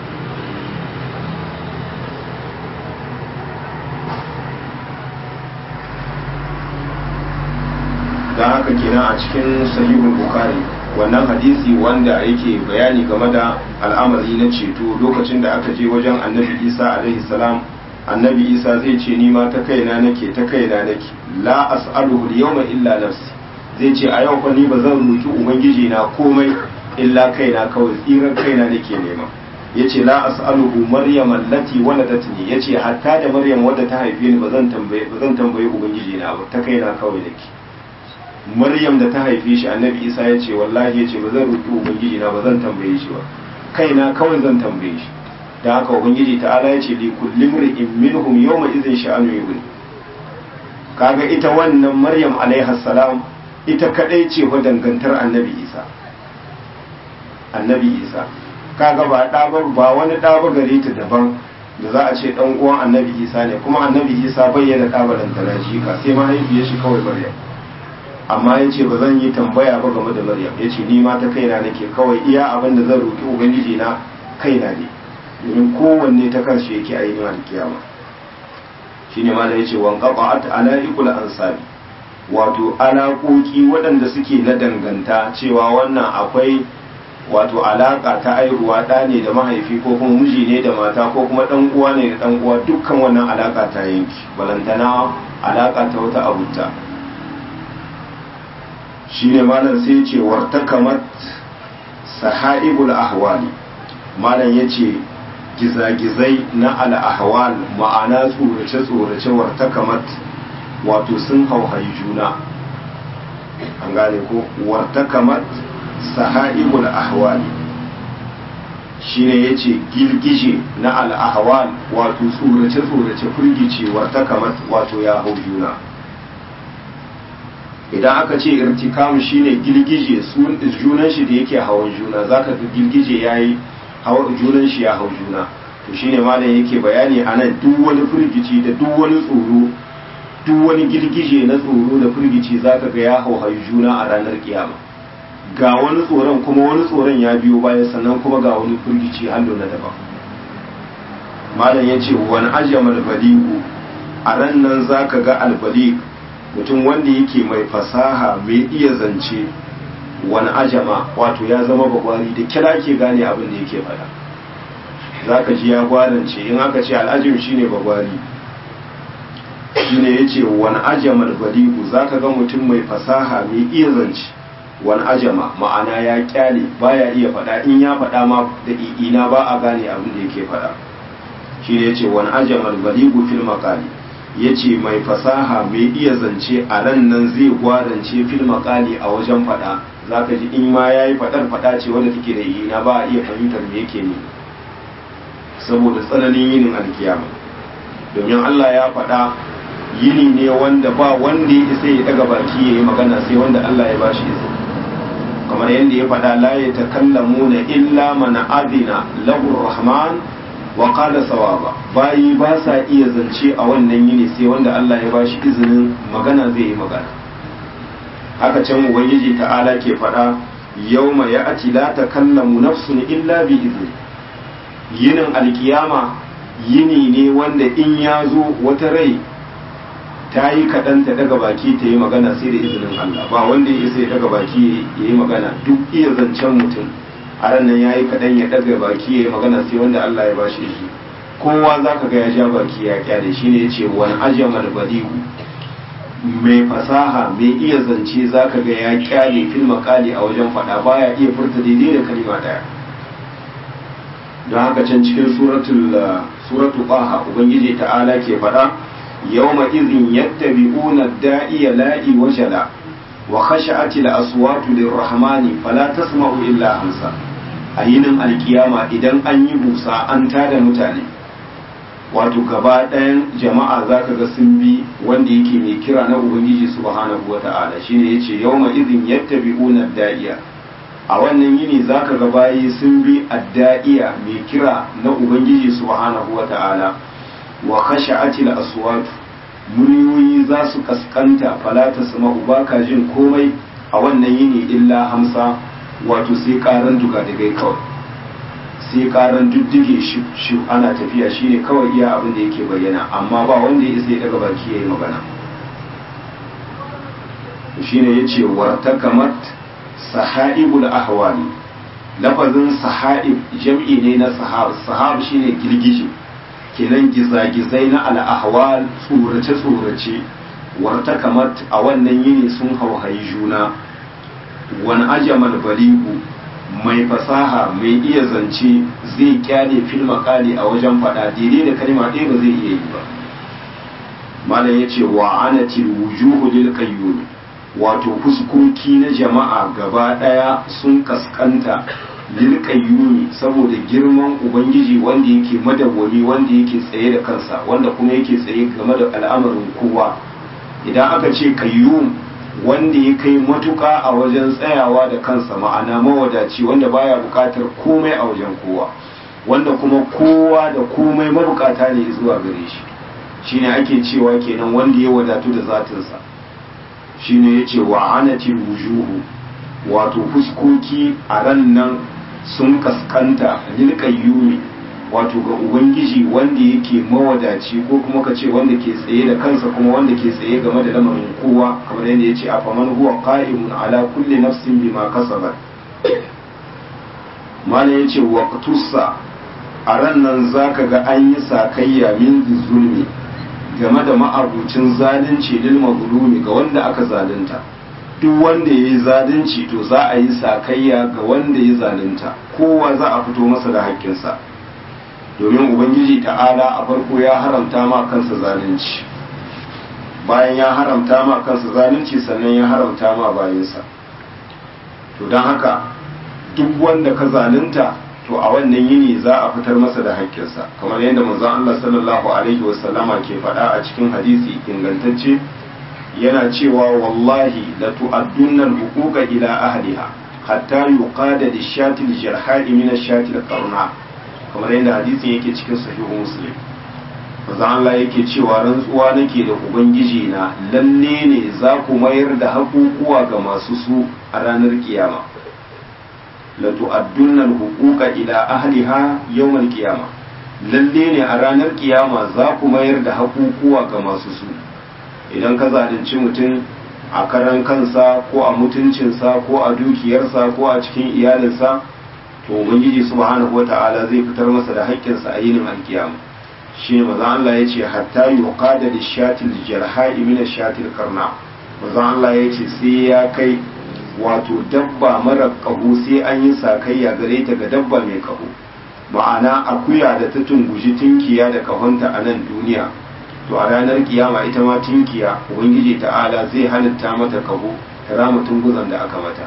don haka kenan a cikin sahihul bukhari wannan hadisi wanda yake bayani game da al'amari na ceto lokacin da aka je wajen annabi isa alaihi salam annabi isa zai ce ni ma ta kaina nake ta kaina nake la as'aluhu al-yawma illa nafsi zai ce a yau fa ni ba zan roki ubangiji na komai illa kaina kawai tsiran kaina nake nema yace la as'aluhu maryam allati waladatni yace hatta da maryam wadda ta haife ni ba zan tambaye ba zan tambaye ubangiji na ba ta kaina kawai nake maryam da ta haife shi annabi isa ya ce wallahi ya ce ba zan roki ubangiji na ba zan tambaye shi ba kaina kawai zan tambaye shi da haka ubangiji ta'ala ya ce li kulli mri'in minhum yawma idhin sha'anu yughni kaga ita wannan maryam alaiha salam ita kadai ce wa dangantar annabi isa annabi isa kaga ba ɗabar ba wani ɗaba gare ta daban da za a ce ɗan uwan annabi isa ne kuma annabi isa bayyana ɗabaran da ka sai mahaifiyar shi kawai maryam amma ya ce ba zan yi tambaya ba game da maryam ya ce ni ma ta kaina nake kawai iya abin da zan roƙi ubangiji na kaina ne domin kowanne ta kansu yake a yin alkiyama shine ma da ya ce wan qata'at ala'iqul ansabi wato alaƙoƙi waɗanda suke na danganta cewa wannan akwai wato alaƙa ta aihuwa ɗa ne da mahaifi ko kuma miji ne da mata ko kuma ɗan uwa ne da ɗan uwa dukkan wannan alaƙa ta yanki balantana alaƙa ta wata abuta shine malam sai ce wartakamat sahaibul ahwali malam yace gizagizai na al-ahwal ma'ana tsorace tsorace wartakamat wato sun hauhayi juna an gane ko wartakamat sahaibul ahwali shine yace girgije na al-ahwal wato tsorace tsorace firgice wartakamat wato ya hau juna idan aka ce irtikam shine girgije junan shi da yake hawan juna zaka ga girgije yayi hawan junan shi ya hau juna to shine malam yake bayani anan duk wani firgici da duk wani tsoro duk wani girgije na tsoro da firgici zaka ga ya hau juna a ranar kiyama ga wani tsoron kuma wani tsoron ya biyo baya sannan kuma ga wani firgici hallo na daban malam ya ce wani ajiyar baligu a ran nan za ka ga albalik mutum wanda yake mai fasaha mai iya zance wani ajama wato ya zama bagwari da kira ke gane abin da yake faɗa za ka ji ya gwarance in aka ce al'ajim shine bagwari shine ya ce wani ajama baligu za ka ga mutum mai fasaha mai iya zance wani ajama ma'ana ya kyale baya iya faɗa in ya faɗa ma da ina ba a gane abin da yake faɗa shi ne ya ce wani ajama baligu fil makali ya ce mai fasaha mai iya zance a ran nan zai gwarance fil makali a wajen faɗa za ka ji in ma ya yi faɗar faɗa ce wanda take da ina ba a iya fahimtar me yake ne saboda tsananin yinin alkiyama domin Allah ya faɗa yini ne wanda ba wanda ya isa ya daga baki ya yi magana sai wanda Allah ya bashi izini kamar yadda ya faɗa la ya takallamuna illa man adina lahu rahman wa qala sawaba bayi ba sa iya zance a wannan yini sai wanda Allah ya bashi izinin magana zai yi magana haka can ubangiji ta'ala ke faɗa yawma ya'ti la takallamu nafsun illa bi izni yinin alkiyama yini ne wanda in ya zo wata rai ta yi kaɗan ta daga baki ta yi magana sai da izinin Allah ba wanda ya sai daga baki ya yi magana duk iya zancen mutum a ranar ya yi kaɗan ya daga baki ya yi magana sai wanda Allah ya bashi shi kowa za ka ga ya ja baki ya kyale shi ne ya ce wani ajamal baligu mai fasaha mai iya zance za ka ga ya kyale fil makali a wajen faɗa baya iya furta daidai da kalima ɗaya don haka can cikin suratul suratul baha ubangiji ta'ala ke faɗa yawma idhin yattabi'una da'iya la'i wajala wa khasha'ati al-aswatu lirrahmani fala tasma'u illa hamsa a yinin alkiyama idan an yi busa an tada mutane wato gaba ɗayan jama'a za ka ga sun bi wanda yake mai kira na ubangiji subhanahu wa ta'ala shine yace yawma idhin yattabi'una da'iya a wannan yini za ka ga bayi sun bi adda'iya mai kira na ubangiji subhanahu wa ta'ala wa khasha'atil aswat muryoyi za su kaskanta fala tasma'u baka jin komai a wannan yini illa hamsa wato sai karan duga daga kawai sai karan duddige shi ana tafiya shine kawai iya abin da yake bayyana amma ba wanda ya isa ya daga baki yayi magana shine yace wartakamat sahaibul ahwali lafazin sahaib jam'i ne na sahab sahab shine girgije kenan gizagizai na al'ahwal tsorace tsorace wartakamat a wannan yini sun hauhayi juna wani ajamal baligu mai fasaha mai iya zance zai kyale fil makali a wajen faɗa daidai da kalma ɗaya ba zai iya yi ba malam ya ce wa anatil wujuhu lil qayyum wato fuskoki na jama'a gaba ɗaya sun kaskanta lil qayyum saboda girman ubangiji wanda yake madawwami wanda yake tsaye da kansa wanda kuma yake tsaye game da al'amarin kowa idan aka ce qayyum wanda ya kai matuƙa a wajen tsayawa da kansa ma'ana mawadaci wanda baya buƙatar komai a wajen kowa wanda kuma kowa da komai mabukata ne zuwa gare shi shine ake cewa kenan wanda ya wadatu da zatinsa shine yace wa anatil wujuhu wato fuskoki a ran nan sun kaskanta lil qayyumi wato ga ubangiji wanda yake mawadaci ko kuma ka ce wanda ke tsaye da kansa kuma wanda ke tsaye game da lamarin kowa kamar yadda ya ce a faman huwa qa'imun ala kulli nafsin bima kasabat malam ya ce waqtussa a ran nan zaka ga an yi sakayya min zulmi game da ma'abucin zalunci lil mazlumi ga wanda aka zalunta duk wanda ya yi zalunci to za a yi sakayya ga wanda ya zalunta kowa za a fito masa da haƙƙinsa domin ubangiji ta'ala a farko ya haramta ma kansa zalunci bayan ya haramta ma kansa zalunci sannan ya haramta ma bayansa to don haka duk wanda ka zalunta to a wannan yini za a fitar masa da haƙƙinsa kamar yadda manzon Allah sallallahu alaihi wasallama ke faɗa a cikin hadisi ingantacce yana cewa wallahi la tu'addunna al-huquqa ila ahliha hatta yuqada lish-shati al-jarha'i min ash-shati al-qarna kamar yadda hadisin yake cikin sahihu muslim manzo Allah yake cewa rantsuwa nake da ubangiji na lalle ne za ku mayar da hakukuwa ga masu su a ranar kiyama la tu'addunna al-huquqa ila ahliha yawm al-qiyamah lalle ne a ranar kiyama za ku mayar da hakukuwa ga masu su idan ka zalunci mutum a karan kansa ko a mutuncinsa ko a dukiyarsa ko a cikin iyalinsa to ubangiji subhanahu wata'ala zai fitar masa da haƙƙinsa a yinin alkiyama shi ne maza Allah ya ce hatta yuqada lishatil jarha'i min shatil karna maza Allah ya ce sai ya kai wato dabba mara ƙaho sai an yi sakayya gare ta ga dabba mai ƙaho ma'ana akuya da ta tunguji tunkiya da ƙahonta a nan duniya to a ranar kiyama ita ma tunkiya ubangiji ta'ala zai halitta mata ƙaho ta rama tunguzan da aka mata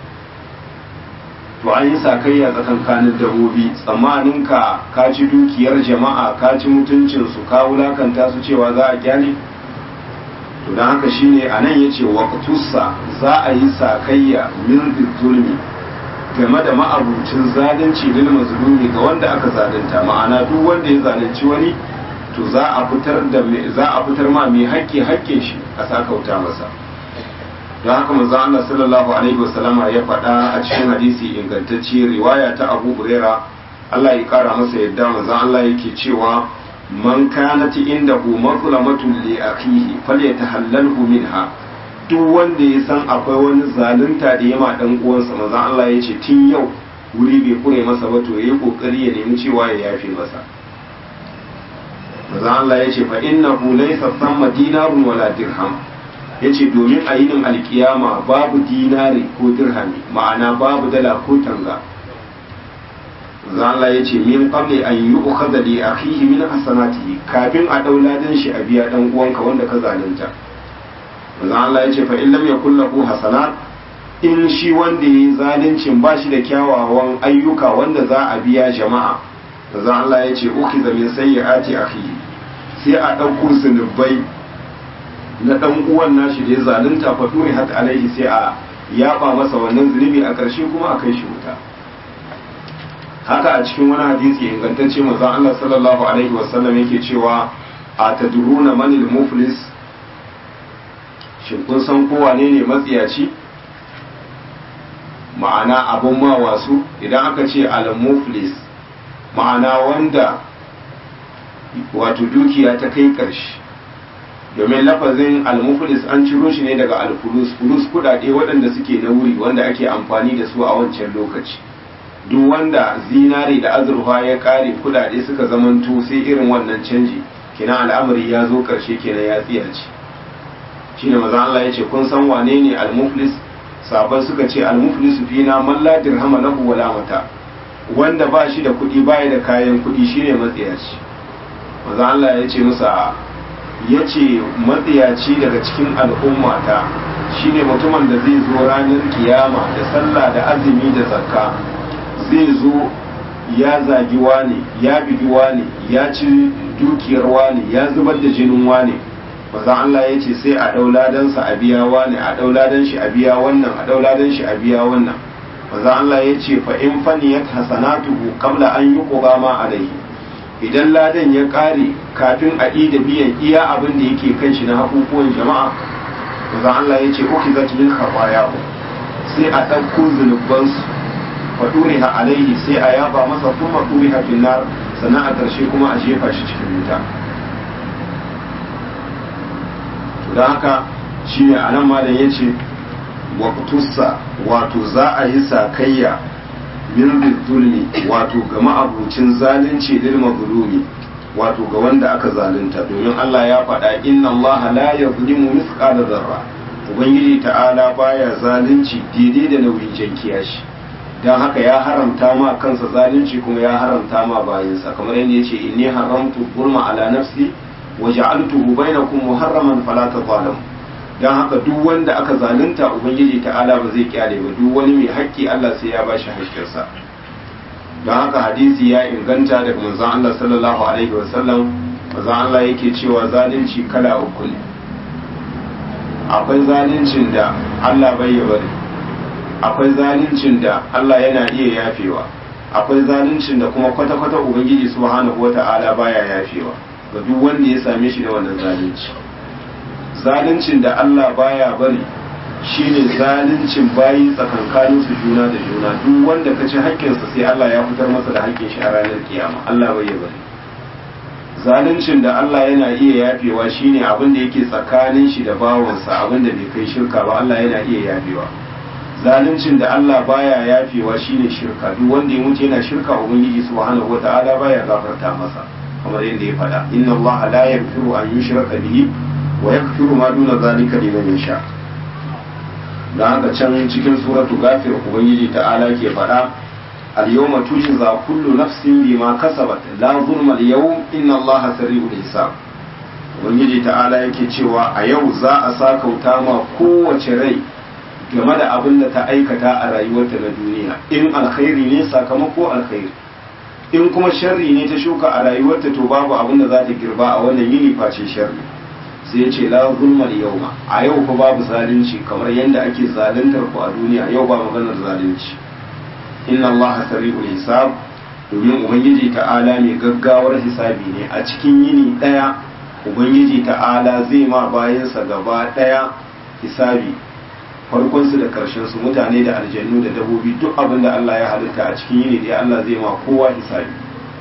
to an yi sakayya tsakankanin dabbobi tsammanin ka ka ci dukiyar jama'a ka ci mutuncinsu ka wulakanta su cewa za a gyale to don haka shine a nan ya ce waƙatussa za a yi sakayya min zulmi game da ma'abucin zalunci lil mazlumi ga wanda aka zalunta ma'ana duk wanda ya zalunci wani to za a fitar da za a fitar ma mai haƙƙi haƙƙin shi a sakauta masa don haka manzo Allah sallallahu alaihi wasallama ya faɗa a cikin hadisi ingantacce riwaya ta Abu Huraira Allah ya kara masa yadda manzo Allah yake cewa man kanat indahu mazlamatun li akhihi falyatahallalhu minha duk wanda ya san akwai wani zalunta da yama dan uwansa manzo Allah ya ce tun yau wuri bai kure masa ba to yayi kokari ya nemi cewa ya yafe masa manzo Allah ya ce fa innahu laysa thamma dinarun wala dirham yace domin a yinin alkiyama babu dinari ko dirhami ma'ana babu dala ko tanga Allah ya ce min qabli an yu'khadha li akhihi min hasanatihi kafin a daula dan shi a biya dan uwanka wanda ka zalunta Allah ya ce fa in lam yakul lahu hasanat in shi wanda yayi zaluncin ba shi da kyawawan ayyuka wanda za a biya jama'a manzo Allah ya ce ukhiza min sayyiati akhihi sai a dauko zunubai na dan uwan nashi da ya zalunta fa duri hat alaihi sai a yaba masa wannan zunubi a ƙarshe kuma a kai shi wuta haka a cikin wani hadisi ingantacce manzon Allah sallallahu alaihi wasallam yake cewa a tadruna manil muflis shin kun san ko wane ne matsiyaci ma'ana abun ma wasu idan aka ce al muflis ma'ana wanda wato dukiya ta kai ƙarshe domin lafazin almuflis an ciro shi ne daga alfulus fulus kudade waɗanda suke na wuri wanda ake amfani da su a wancan lokaci duk wanda zinare da azurfa ya kare kudade suka zamanto sai irin wannan canji kina al'amari ya zo karshe kenan ya tsiyace shine maza Allah ya ce kun san wane ne almuflis sabon suka ce almuflis fina man la dirhama lahu wala mata wanda ba shi da kuɗi baya da kayan kuɗi shine matsiyaci maza Allah ya ce musa ya ce matsiyaci daga cikin al'ummata shine mutumin da zai zo ranar kiyama da sallah da azumi da zakka zai zo ya zagi wane ya bigi wane ya ci dukiyar wane ya zubar da jinin wane mazan Allah ya ce sai a dauladansa a biya wane a dauladan shi a biya wannan a dauladan shi a biya wannan mazan Allah ya ce fa in faniyat hasanatuhu qabla an yuqba ma alaihi idan ladan ya kare kafin a da biyan iya abin da yake kan shi na hakukuwan jama'a maza Allah ya ce uki zat min khabaya sai a ɗauko zunubansu fa ha alaihi sai a yaba masa kuma ha finnar sannan a ƙarshe kuma a jefa shi cikin wuta don haka shi ne a nan malam ya ce waqtussa wato za a yi sakayya min zulmi wato ga ma'abucin zalunci lil mazlumi wato ga wanda aka zalunta domin Allah ya faɗa inna Allah la yuzlimu mithqala zarra ubangiji ta'ala baya zalunci daidai da nauyin jankiya shi dan haka ya haramta ma kansa zalunci kuma ya haramta ma bayinsa kamar yadda yace inni haramtu zulma ala nafsi wa ja'altuhu bainakum muharraman fala tadhalamu don haka duk wanda aka zalunta ubangiji ta'ala ba zai kyale ba duk wani mai haƙƙi Allah sai ya ba shi haƙƙinsa don haka hadisi ya inganta daga manzon Allah sallallahu alaihi wa sallam manzon Allah yake cewa zalunci kala uku ne akwai zaluncin da Allah bai ya bari akwai zaluncin da Allah yana iya yafewa akwai zaluncin da kuma kwata-kwata ubangiji subhanahu wata'ala baya yafewa ga duk wanda ya same shi da wannan zalunci zaluncin da Allah baya bari shine zaluncin bayi tsakankanin su juna da juna duk wanda ka ci haƙƙinsa sai Allah ya fitar masa da haƙƙin shi a ranar kiyama Allah bai ya bari zaluncin da Allah yana iya yafewa shine abin da yake tsakanin shi da bawansa abin da bai kai shirka ba Allah yana iya yafewa zaluncin da Allah baya yafewa shine shirka duk wanda ya mutu yana shirka ubangiji subhanahu wataala baya gafarta masa kamar yadda ya faɗa inna Allah la yaghfiru an yushraka bihi wa yaghfiru ma duna zalika liman yasha da haka can cikin suratu gafir ubangiji ta'ala ke faɗa al-yawma tujza kullu nafsin bima kasabat la zulma al-yawm inna allaha sari'ul hisab ubangiji ta'ala yake cewa a yau za a sakauta ma kowace rai game da abin da ta aikata a rayuwarta na duniya in alkhairi ne sakamako alkhairi in kuma sharri ne ta shuka a rayuwarta to babu abin da za ta girba a wannan yini face sharri sai ce la zulma yawma a yau fa babu zalunci kamar yadda ake zaluntar ku a duniya yau ba maganar zalunci inna allaha sari'ul hisab domin ubangiji ta'ala mai gaggawar hisabi ne a cikin yini daya ubangiji ta'ala zai ma bayansa gaba daya hisabi farkon su da karshen su mutane da aljannu da dabobi duk abin da Allah ya halitta a cikin yini daya Allah zai ma kowa hisabi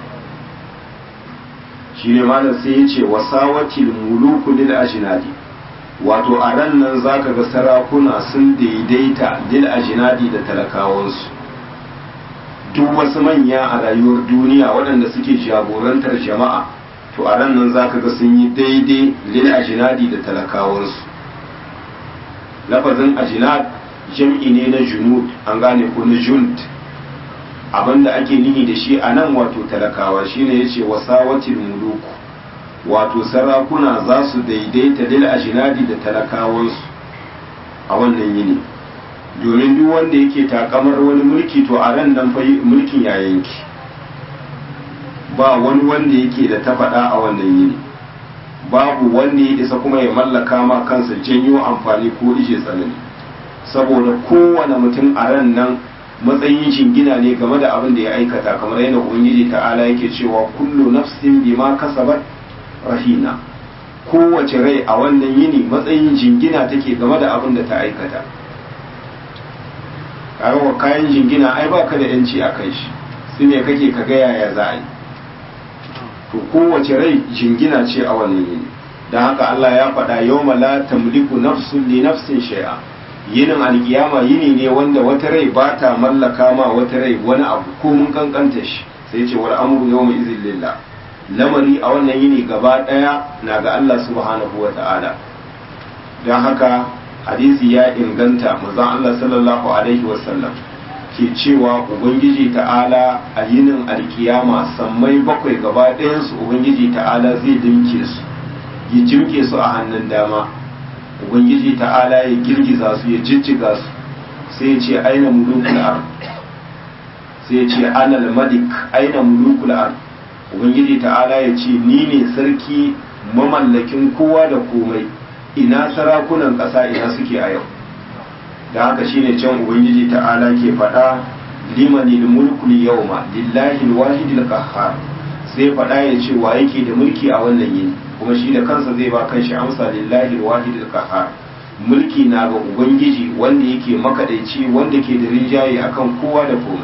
shine malam sai ya ce wasawatil muluku lil ajnadi wato a ran nan zaka ga sarakuna sun daidaita lil ajnadi da talakawansu duk wasu manya a rayuwar duniya waɗanda suke jagorantar jama'a to a ran nan zaka ga sun yi daidai lil ajnadi da talakawansu lafazin ajnad jam'i ne na junud an gane ko na junt abinda ake nihi da shi a nan wato talakawa shine yace wasawatil muluku wato sarakuna za su daidaita lil ajinadi da talakawansu a wannan yini domin duk wanda yake takamar wani mulki to a ran nan fa mulkin ya yanki ba wani wanda yake da ta faɗa a wannan yini babu wanda ya isa kuma ya mallaka ma kansa janyo amfani ko ishe tsanani saboda kowane mutum a ran nan matsayin shingina ne game da abin da ya aikata kamar yadda ubangiji ta'ala yake cewa kullu nafsin bima kasabat rahina kowace rai a wannan yini matsayin jingina take game da abin da ta aikata kawo kayan jingina ai baka da yanci a kai shi su ne kake ka ga yaya za a yi to kowace rai jingina ce a wannan yini don haka Allah ya faɗa yawma la tamliku nafsun li nafsin shay'a yinin alkiyama yini ne wanda wata rai ba ta mallaka ma wata rai wani abu ko mun kankanta shi sai ce wal amru yawma izin lillah lamari a wannan yini gaba daya na ga Allah subhanahu wa ta'ala don haka hadisi ya inganta manzon Allah sallallahu alaihi wa sallam ke cewa ubangiji ta'ala a yinin alkiyama sammai bakwai gaba ɗayansu ubangiji ta'ala zai dinke su ya jimke su a hannun dama ubangiji ta'ala ya girgiza su ya jijjiga su sai ya ce aina mulukul ard sai ya ce anal malik aina mulukul ard ubangiji ta'ala ya ce ni ne sarki mamallakin kowa da komai ina sarakunan ƙasa ina suke a yau da haka shine can ubangiji ta'ala ke faɗa limanil mulkul yawma lillahi alwahidil qahhar sai faɗa ya ce wa yake da mulki a wannan yini kuma shi da kansa zai ba kanshi amsa lillahi alwahidil qahhar mulki na ga ubangiji wanda yake makadaici wanda ke da rinjaye akan kowa da komai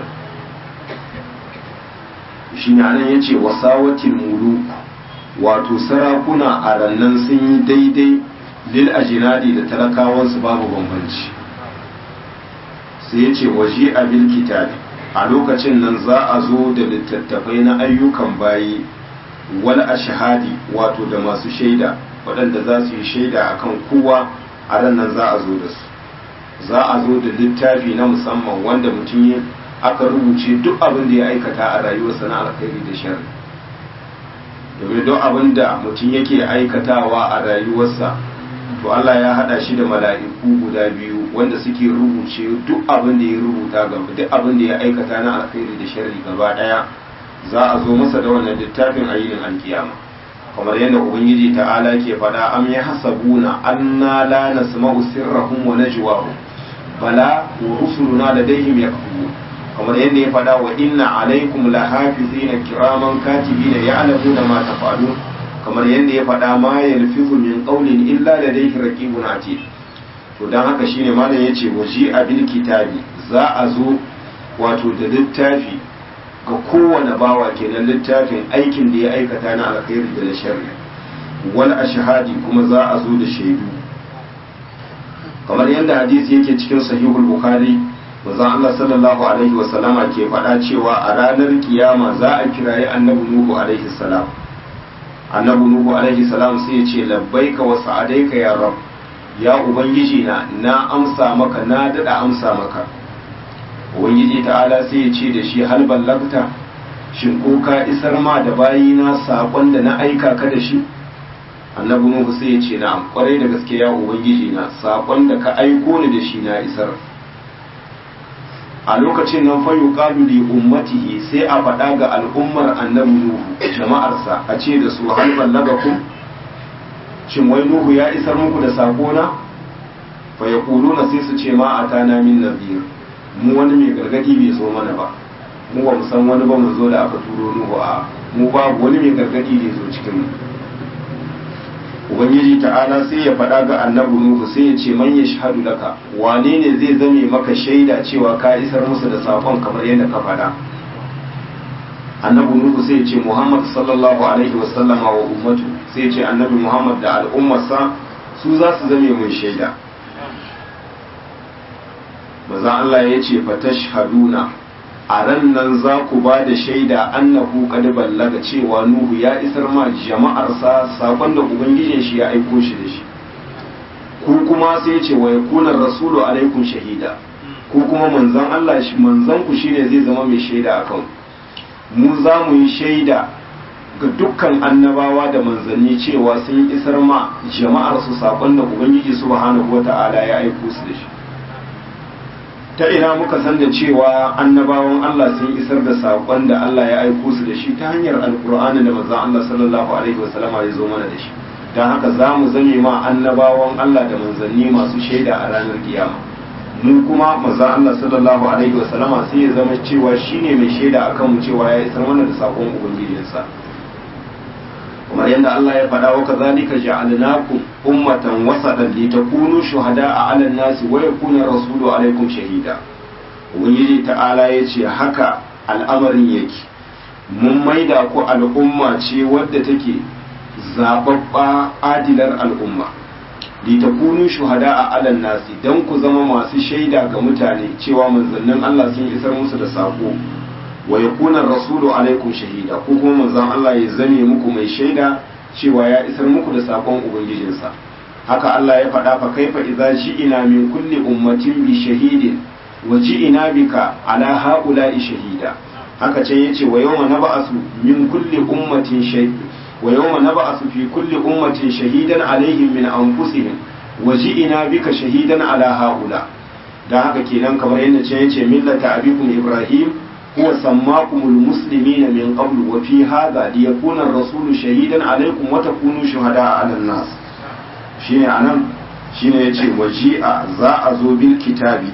shi ne anan yace wasawatil muluk wato sarakuna a rannan sun yi daidai lil ajinadi da talakawansu babu bambanci sai ya ce waje abil kitabi a lokacin nan za a zo da littattafai na ayyukan bayi wal ashhadi wato da masu shaida waɗanda za su yi shaida akan kowa a ran nan za a zo da su za a zo da littafi na musamman wanda mutum ya aka rubuce duk abin da ya aikata a rayuwarsa na alkhairi da sharri domin duk abin da mutum yake aikatawa a rayuwarsa to Allah ya hada shi da mala'iku guda biyu wanda suke rubuce duk abin da ya rubuta gaba duk abin da ya aikata na alkhairi da sharri gaba daya za a zo masa da wannan littafin ayyukan alkiyama kamar yadda ubangiji ta'ala ke faɗa am ya hasabuna anna la nasma'u sirrahum wa najwahum bala wa rusuluna ladayhim yaktubun kamar yadda ya faɗa wa inna alaikum lahafizina kiraman katibina ya'lamuna ma tafa'alun kamar yadda ya faɗa ma yalfizu min qawlin illa ladayhi raqibun atid to don haka shine malam ya ce waji a bil kitabi za a zo wato da littafi ga kowane bawa kenan littafin aikin da ya aikata na alkhairi da na sharri wal ashhadi kuma za a zo da shaidu kamar yadda hadisi yake cikin sahihul bukhari manzon Allah sallallahu alaihi wa sallama ke faɗa cewa a ranar kiyama za a kirayi annabi nuhu alaihi salam annabi nuhu alaihi salam sai ya ce labbaika wa sa'adaika ya rab ya ubangiji na na amsa maka na dada amsa maka ubangiji ta'ala sai ya ce da shi hal ballagta shin ko ka isar ma da bayina saƙon da na aika ka da shi annabi nuhu sai ya ce na'am kwarai da gaske ya ubangiji na saƙon da ka aiko ni da shi na isar a lokacin nan fa yuqalu li ummatihi sai a faɗa ga al'ummar annabi nuhu jama'arsa a ce da su hal ballagakum shin wai nuhu ya isar muku da saƙo na fa yaquluna sai su ce ma atana min nadhir mu wani mai gargadi bai zo mana ba mu ba mu san wani ba mu zo da aka turo nuhu a mu babu wani mai gargadi da ya zo cikin mu ubangiji ta'ala sai ya faɗa ga annabi nuhu sai ya ce man yashhadu laka wane ne zai zame maka shaida cewa ka isar musu da sakon kamar yadda ka faɗa annabi nuhu sai ya ce muhammad sallallahu alaihi wasallama wa ummatu sai ya ce annabi muhammad da al'ummarsa su za su zame mun shaida maza Allah ya ce fatashhaduna a ran nan za ku ba da shaida annahu qad ballaga cewa nuhu ya isar ma jama'arsa sakon da ubangijin shi ya aiko shi da shi ku kuma sai ya ce wa yakuna rasulu alaikum shahida ku kuma manzon Allah shi manzon ku shine zai zama mai shaida akan mu za mu yi shaida ga dukkan annabawa da manzanni cewa sun isar ma jama'arsu sakon da ubangiji subhanahu wata'ala ya aiko su da shi ta ina muka san da cewa annabawan Allah sun isar da saƙon da Allah ya aiko su da shi ta hanyar alkur'ani da manzon Allah sallallahu alaihi wasallam ya zo mana da shi don haka za mu zame ma annabawan Allah da manzanni masu shaida a ranar kiyama mu kuma manzon Allah sallallahu alaihi wasallam sai ya zama cewa shine mai shaida akan mu cewa ya isar mana da saƙon ubangijinsa kamar yadda Allah ya faɗa wa kazalika ja'alnakum ummatan wasatan litakunu shuhada'a 'alan nasi wa yakuna rasulu 'alaykum shahida ubangiji ta'ala yace haka al'amarin yake mun maida ku al'umma ce wadda take zababba adilar al'umma litakunu shuhada'a 'alan nasi dan ku zama masu shaida ga mutane cewa manzannin Allah sun isar musu da sako wa yakuna rasulu alaikum shahida ko kuma manzon Allah ya zame muku mai shaida cewa ya isar muku da sakon ubangijinsa haka Allah ya faɗa fa kaifa idza ji'ina min kulli ummatin bi shahidin wa ji'ina bika ala haula'i shahida haka ce yace wa yawma nab'asu min kulli ummatin shahid wa yawma nab'asu fi kulli ummatin shahidan alaihim min anfusihim wa ji'ina bika shahidan ala haula dan haka kenan kamar yadda ce yace millata abikum ibrahim هو سماكم المسلمين من قبل وفي هذا ليكون الرسول شهيدا عليكم وتكونوا شهداء على الناس shine anan shine yace waji'a za a zo bil kitabi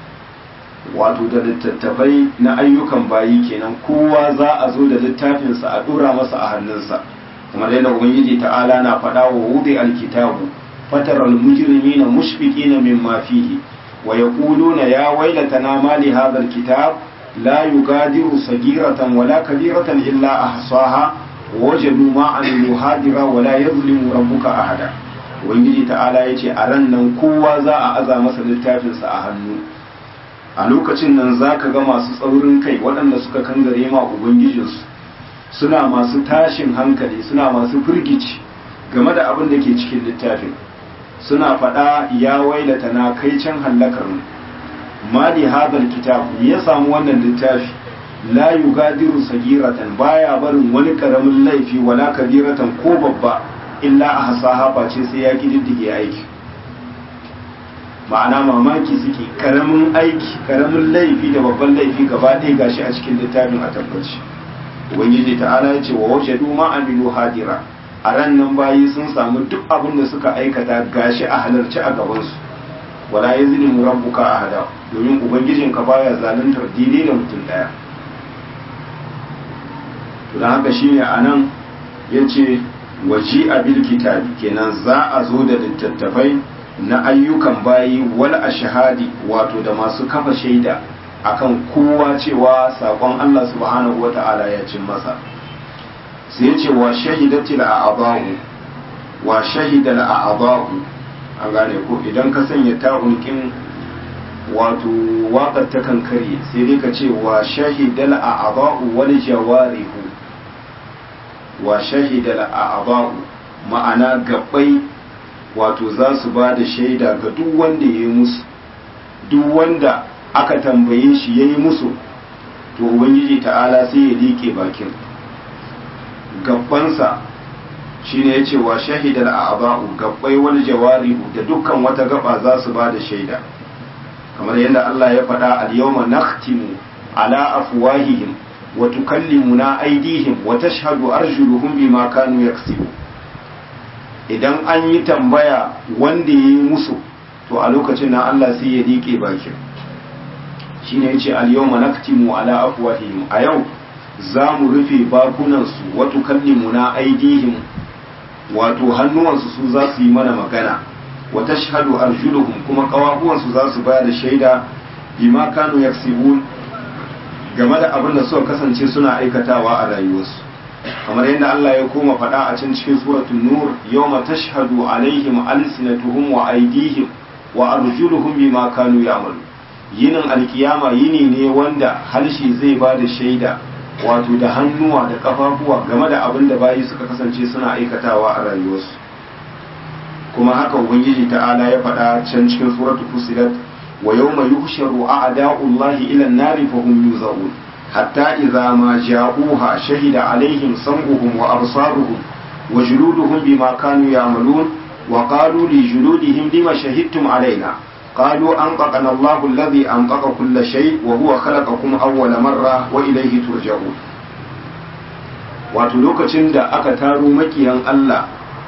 wato da littattafai na ayyukan bayi kenan kowa za a zo da littafinsa a dora masa a hannunsa kamar yadda ubangiji ta'ala na faɗa wa wudi alkitabu fatar almujrimina mushfiqina mimma fihi wa yaquluna ya waylatana ma li hadha alkitab لا يغادر صغيرة ولا كبيرة إلا أحصاها وجدوا ما عملوا حاضرا ولا يظلم ربك أحدا ubangiji ta'ala ya ce a ran nan kowa za a aza masa littafinsa a hannu a lokacin nan za ka ga masu tsaurin kai waɗanda suka kangare ma ubangijinsu suna masu tashin hankali suna masu firgici game da abin da ke cikin littafin suna faɗa ya wailata na kai can hallakar mu mali hadal kitab ya samu wannan littafi la yugadiru sagiratan baya barin wani karamin laifi wala kabiratan ko babba illa a hasaha face sai ya kididdige aiki ma'ana mamaki suke karamin aiki karamin laifi da babban laifi gaba ɗaya gashi a cikin littafin a tabbaci ubangiji ta'ala ya ce wa wace duma amilu hadira a ran nan bayi sun samu duk abin da suka aikata gashi a halarci a gabansu wala ya zilimu rabbuka ahada domin ubangijinka baya zaluntar daidai da mutum daya to dan haka shine anan yace waji abil kitabi kenan za a zo da littattafai na ayyukan bayi wal ashhadi wato da masu kafa shaida akan kowa cewa sakon Allah subhanahu wata'ala ya cin masa sai ya ce wa shahidatil a'dahu wa shahidal a'dahu an gane ko idan ka sanya ta'unkin wato waƙar ta kankare sai dai ka ce wa shahidal a'dahu wal jawarihu wa shahidal a'dahu ma'ana gabbai wato za su ba da shaida ga duk wanda ya yi musu duk wanda aka tambaye shi ya yi musu to ubangiji ta'ala sai ya liƙe bakin gabbansa shi ne ya ce wa shahidar a aba'u gabbai wani jawari da dukkan wata gaba za su ba da shaida kamar yadda Allah ya faɗa al-yawma nakhtimu ala afwahihim wa tukallimuna aydihim wa tashhadu arjuluhum bima kanu yaksibun idan an yi tambaya wanda ya yi musu to a lokacin nan Allah sai ya liƙe bakin shi ne ya ce al-yawma naktimu ala afwahihim a yau za mu rufe bakunansu wato kallimuna aidihim wato hannuwansu su za su yi mana magana wa tashhadu arjuluhum kuma kawahuwansu za su bayar da shaida bima kanu yaksibun game da abin da suka kasance suna aikatawa a rayuwarsu kamar yadda Allah ya koma faɗa a can cikin suratul nur yawma tashhadu alaihim alsinatuhum wa aydihim wa arjuluhum bima kanu ya'malu yinin alkiyama yini ne wanda harshe zai ba da shaida wato da hannuwa da kafafuwa game da abin da bayi suka kasance suna aikatawa a rayuwarsu kuma haka ubangiji ta'ala ya faɗa can cikin suratul fusilat wa yawma yuhsharu a'da'ullahi ila an-nari fa hum yuzarun حتى إذا ما جاءوها شهد عليهم سمعهم وأبصارهم وجلودهم بما كانوا يعملون وقالوا لجلودهم لما شهدتم علينا قالوا أنطقنا الله الذي أنطق كل شيء وهو خلقكم أول مرة وإليه ترجعون wato lokacin da aka taro makiyan Allah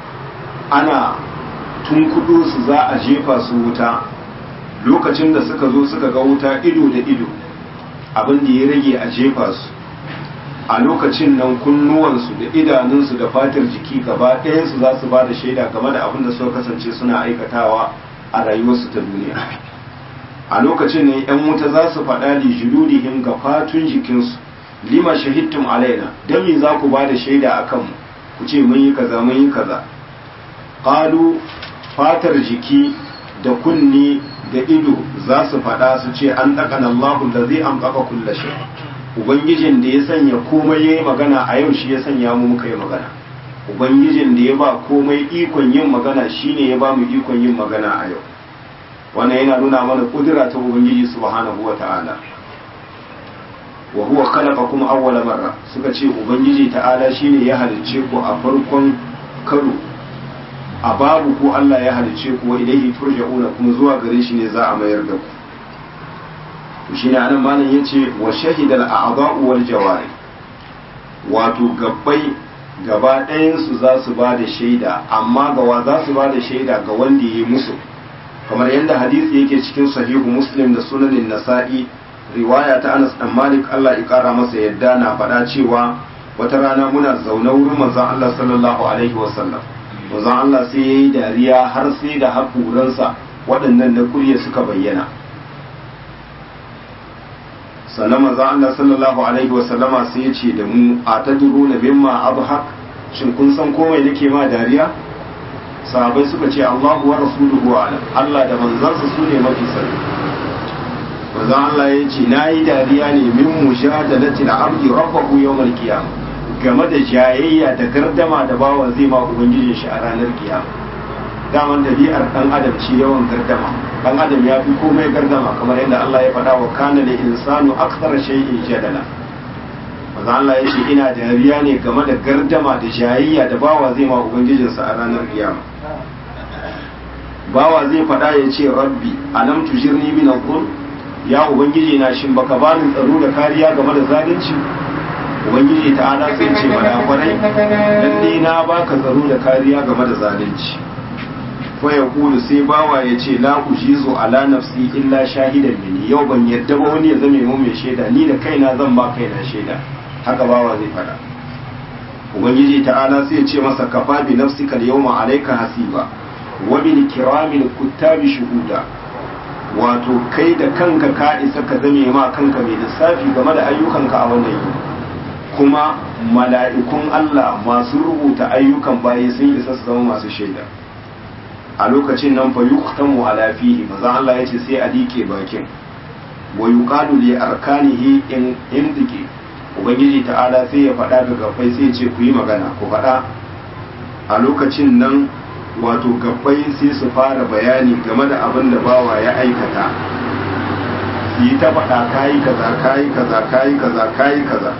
ana tunkudo su za a jefa su wuta lokacin da suka zo suka ga wuta ido da ido abin da ya rage a jefa su a lokacin nan kunnuwansu da idanunsu da fatar jiki gaba ɗayansu za su ba da shaida game da abin da suka kasance suna aikatawa a rayuwarsu ta duniya a lokacin ne yan wuta za su faɗa li juludihim ga fatun jikinsu lima shahidtum alaina dan me za ku ba da shaida a kanmu ku ce mun yi kaza mun yi kaza qalu fatar jiki da kunni da ido za su faɗa su ce an ɗaƙana Allahu da zai an ɗaƙa kulla shi Ubangijin da ya sanya komai ya yi magana a yau shi ya sanya mu muka yi magana Ubangijin da ya ba komai ikon yin magana shi ne ya ba mu ikon yin magana a yau wannan yana nuna mana kudura ta Ubangiji subhanahu wa ta'ala wa huwa khalaqakum awwala marra suka ce Ubangiji ta'ala shine ya halicce ku a farkon karo a babu ko Allah ya halice ku wa ilaihi turja'una kuma zuwa gare shi ne za a mayar da ku to shine anan malam yace wa shahidal a'dha'u wal jawari wato gabbai gaba ɗayan su za su ba da shaida amma ga wa za su ba da shaida ga wanda yi musu kamar yadda hadisi yake cikin sahihu muslim da sunanin nasa'i riwaya ta Anas dan Malik Allah ya kara masa yadda na faɗa cewa wata rana muna zaune wurin manzon Allah sallallahu alaihi wasallam manzon Allah sai ya yi dariya har sai da haƙuransa waɗannan na kurya suka bayyana sannan manzon Allah sallallahu alaihi wasallama sai ya ce da mu a ta duro na mimma abhaq shin kun san komai nake ma dariya sahabai suka ce Allahu wa rasuluhu alam Allah da manzansa su ne mafi sani manzon Allah ya ce nayi dariya ne min mujadalati al-abdi rabbahu yawmal qiyamah game da jayayya da gardama da bawa zai ma ubangijin shi a ranar kiyama daman dabi'ar dan adam ce yawan gardama dan adam ya fi komai gardama kamar yadda Allah ya faɗa wa kana lil insanu akthara shay'in jadala manzo Allah ya ce ina dariya ne game da gardama da jayayya da bawa zai ma ubangijin sa a ranar kiyama bawa zai faɗa ya ce rabbi alam tujirni min al ya ubangiji na shin baka bani tsaro da kariya game da zalunci ubangiji ta ala sai ce mana kwarai lalle na baka tsaro da kariya game da zalunci fa ya kulu sai bawa ya ce la ujizu ala nafsi illa shahidan mini yau ban yadda ba wani ya zame mu mai shaida ni da kaina zan ba kaina shaida haka bawa zai fada ubangiji ta ala sai ya ce masa kafa bi nafsika yawma alayka hasiba wa bil kiramil kuttabi shuhuda wato kai da kanka ka isa ka zame ma kanka mai lissafi game da ayyukanka a wannan yini kuma mala'ikun Allah masu rubuta ayyukan bayi sun isa su zama masu shaida a lokacin nan fa yuqtamu ala fihi maza Allah yace sai a dike bakin wa yuqalu li arkanihi in indike ubangiji ta'ala sai ya faɗa ga gabbai sai ce ku yi magana ku faɗa a lokacin nan wato gabbai sai su fara bayani game da abin da bawa ya aikata yi ta faɗa kayi kaza kayi kaza kayi kaza kayi kaza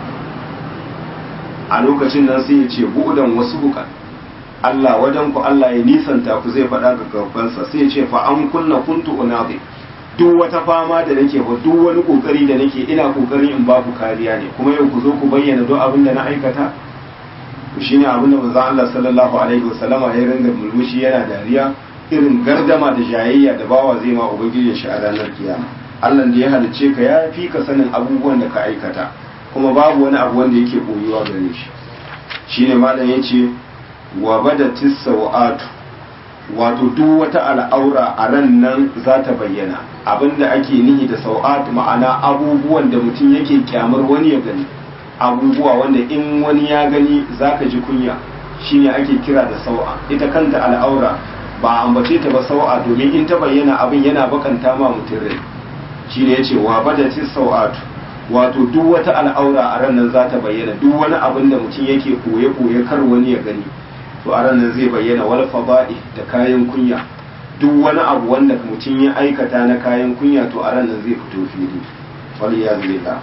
a lokacin nan sai ya ce buɗan wasu bukan Allah wajen ku Allah ya nisanta ku zai faɗa ga gabansa sai ya ce fa an kunna kuntu unabi duk wata fama da nake ba duk wani kokari da nake ina kokarin in ba ku kariya ne kuma yau ku zo ku bayyana duk abin da na aikata shine abin da manzon Allah sallallahu alaihi wasallama ya ringa mulmushi yana dariya irin gardama da jayayya da bawa zai ma ubangijin shi a ranar kiyama Allah da ya halicce ka ya fi ka sanin abubuwan da ka aikata kuma babu wani abu wanda yake koyuwa gare shi shine malam yace wa badatis sawatu wato duk wata al'aura a ran nan za ta bayyana abinda ake nihi da sau'at ma'ana abubuwan da mutum yake kyamar wani ya gani abubuwa wanda in wani ya gani zaka ji kunya shine ake kira da sau'a ita kanta al'aura ba ambace ta ba sau'a domin in ta bayyana abin yana bakanta ma mutum rai shine yace wa badatis sau'atu wato duk wata al'aura a ran nan za ta bayyana duk wani abin da mutum yake koye koye kar wani ya gani to a ranar zai bayyana wal fada'i da kayan kunya duk wani abu wanda mutum ya aikata na kayan kunya to a ranar zai fito fili wal ya billah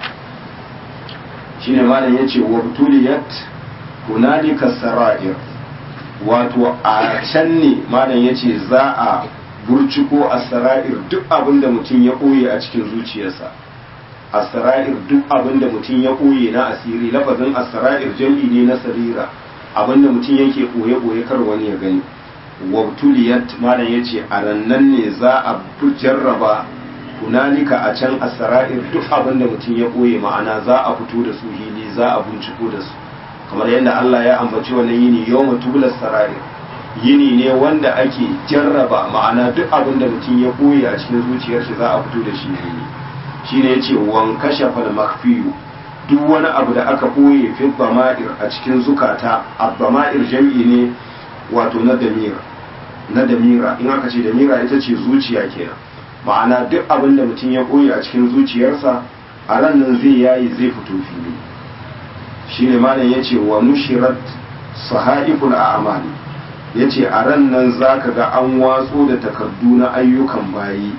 shine malam yace wa butuliyat hunalika sara'ir wato a can ne malam yace za a burciko as-sara'ir duk abin da mutum ya koye a cikin zuciyarsa as-sara'ir duk abin da mutum ya koye na asiri lafazin as-sara'ir jam'i ne na sarira abinda mutum yake ɓoye-ɓoye kar wani ya gani wabtuliyat malam ya ce a rannan ne za a jarraba hunalika a can asra'ir duk abinda mutum ya ɓoye ma'ana za a fito da su hili za a binciko da su kamar yadda Allah ya ambaci wannan yini yau mutubular sara'ir yini ne wanda ake jarraba ma'ana duk abinda mutum ya ɓoye a cikin zuciyar shi za a fito da shi hili shine yace wan kashafal makhfiyu duk wani abu da aka ɓoye fi bama'ir a cikin zukata a bama'ir jam'i ne wato na damira na damira in aka ce damira ita ce zuciya kenan ma'ana duk abin da mutum ya ɓoye a cikin zuciyarsa a ran nan zai yayi zai fito fili shine malam ya ce wa nushirat sahaiful a'mali ya ce a ran nan za ka ga an watso da takardu na ayyukan bayi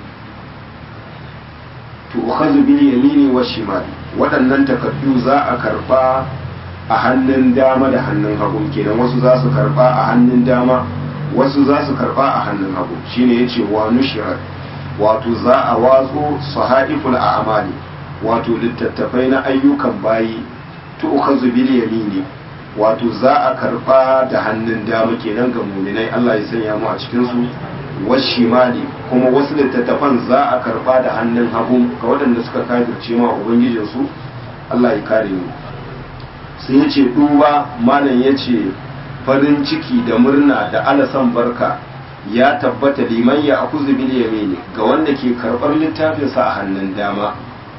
to ukhazu bil yamini wa shimali waɗannan takardu za a karɓa a hannun dama da hannun hagu kenan wasu za su karɓa a hannun dama wasu za su karɓa a hannun hagu shine yace wa nushirat wato za a watso sahaiful a'mali wato littattafai na ayyukan bayi to ukhazu bil yamini wato za a karɓa da hannun dama kenan ga muminai Allah ya sanya mu a cikin su washimali kuma wasu littattafan za a karba da hannun hagu ga waɗanda suka kafirce ma ubangijinsu Allah ya kare mu sai ya ce duba malam ya ce farin ciki da murna da alasan barka ya tabbata liman ya akuzu bil yamini ga wanda ke karɓar littafinsa a hannun dama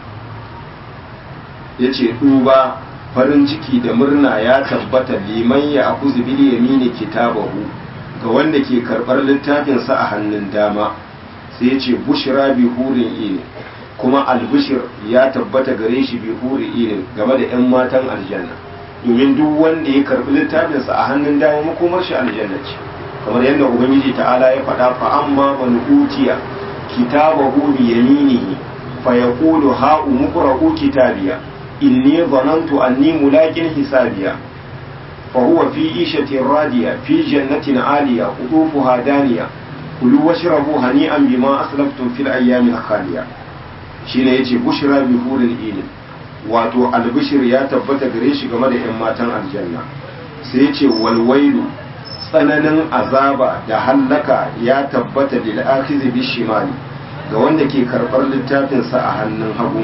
ya ce duba farin ciki da murna ya tabbata liman ya akuzu bil yamini kitabahu ga wanda ke karɓar littafinsa a hannun dama sai ya ce bushira bi hurin ini kuma albushir ya tabbata gare shi bi hurin ini game da 'yan matan aljanna domin duk wanda ya karɓi littafinsa a hannun dama makomar shi aljanna ce kamar yadda ubangiji ta'ala ya faɗa fa amma man utiya kitabahu bi yaminihi fa yaqulu ha umqra'u kitabiya inni dhanantu anni mulaqin hisabiya فهو في عيشة رادية في جنة عالية قطوفها دانية كلوا واشربوا هنيئا بما أسلفتم في الأيام الخالية shine yace bushra bi huril ilm wato albishir ya tabbata gare shi game da yan matan aljanna sai yace walwailu tsananin azaba da hallaka ya tabbata lil akhizi bi shimali ga wanda ke karbar littafin sa a hannun hagu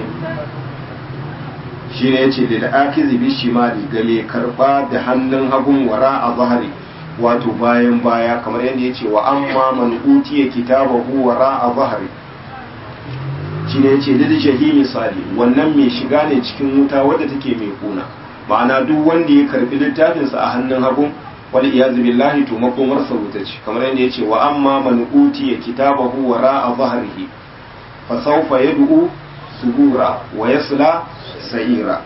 shine yace lil akizi bi shimali ga mai karba da hannun hagun wara a zahari wato bayan baya kamar yadda ya ce wa amma man utiya kitabahu wara a zahari shi ne ya ce lil jahimi sali wannan mai shiga ne cikin wuta wadda take mai kuna ma'ana duk wanda ya karbi littafinsa a hannun hagu wal iyazu billahi to makomarsa wuta ce kamar yadda ya ce wa amma man utiya kitabahu wara a zaharihi fa sawfa yad'u subura wa yasla sa'ira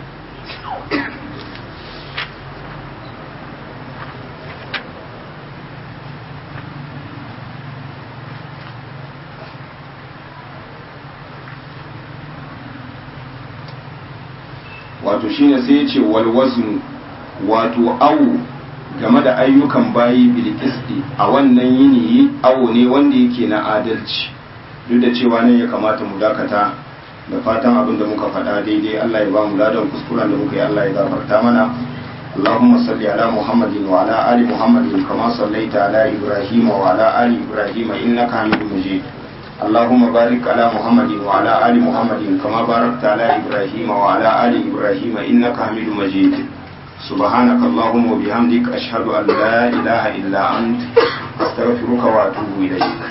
wato shine sai ya ce walwaznu wato awu game da ayyukan bayi bilkisti a wannan yini awo ne wanda yake na adalci duk da cewa nan ya kamata mu dakata da fatan abin da muka faɗa daidai Allah ya ba mu ladan kuskuren da muka yi Allah ya gafarta mana اللهم صل على محمد وعلى آل محمد كما صليت على إبراهيم وعلى آل إبراهيم إنك حميد مجيد اللهم بارك على محمد وعلى آل محمد كما باركت على إبراهيم وعلى آل إبراهيم إنك حميد مجيد سبحانك اللهم وبحمدك أشهد أن لا إله إلا أنت أستغفرك وأتوب إليك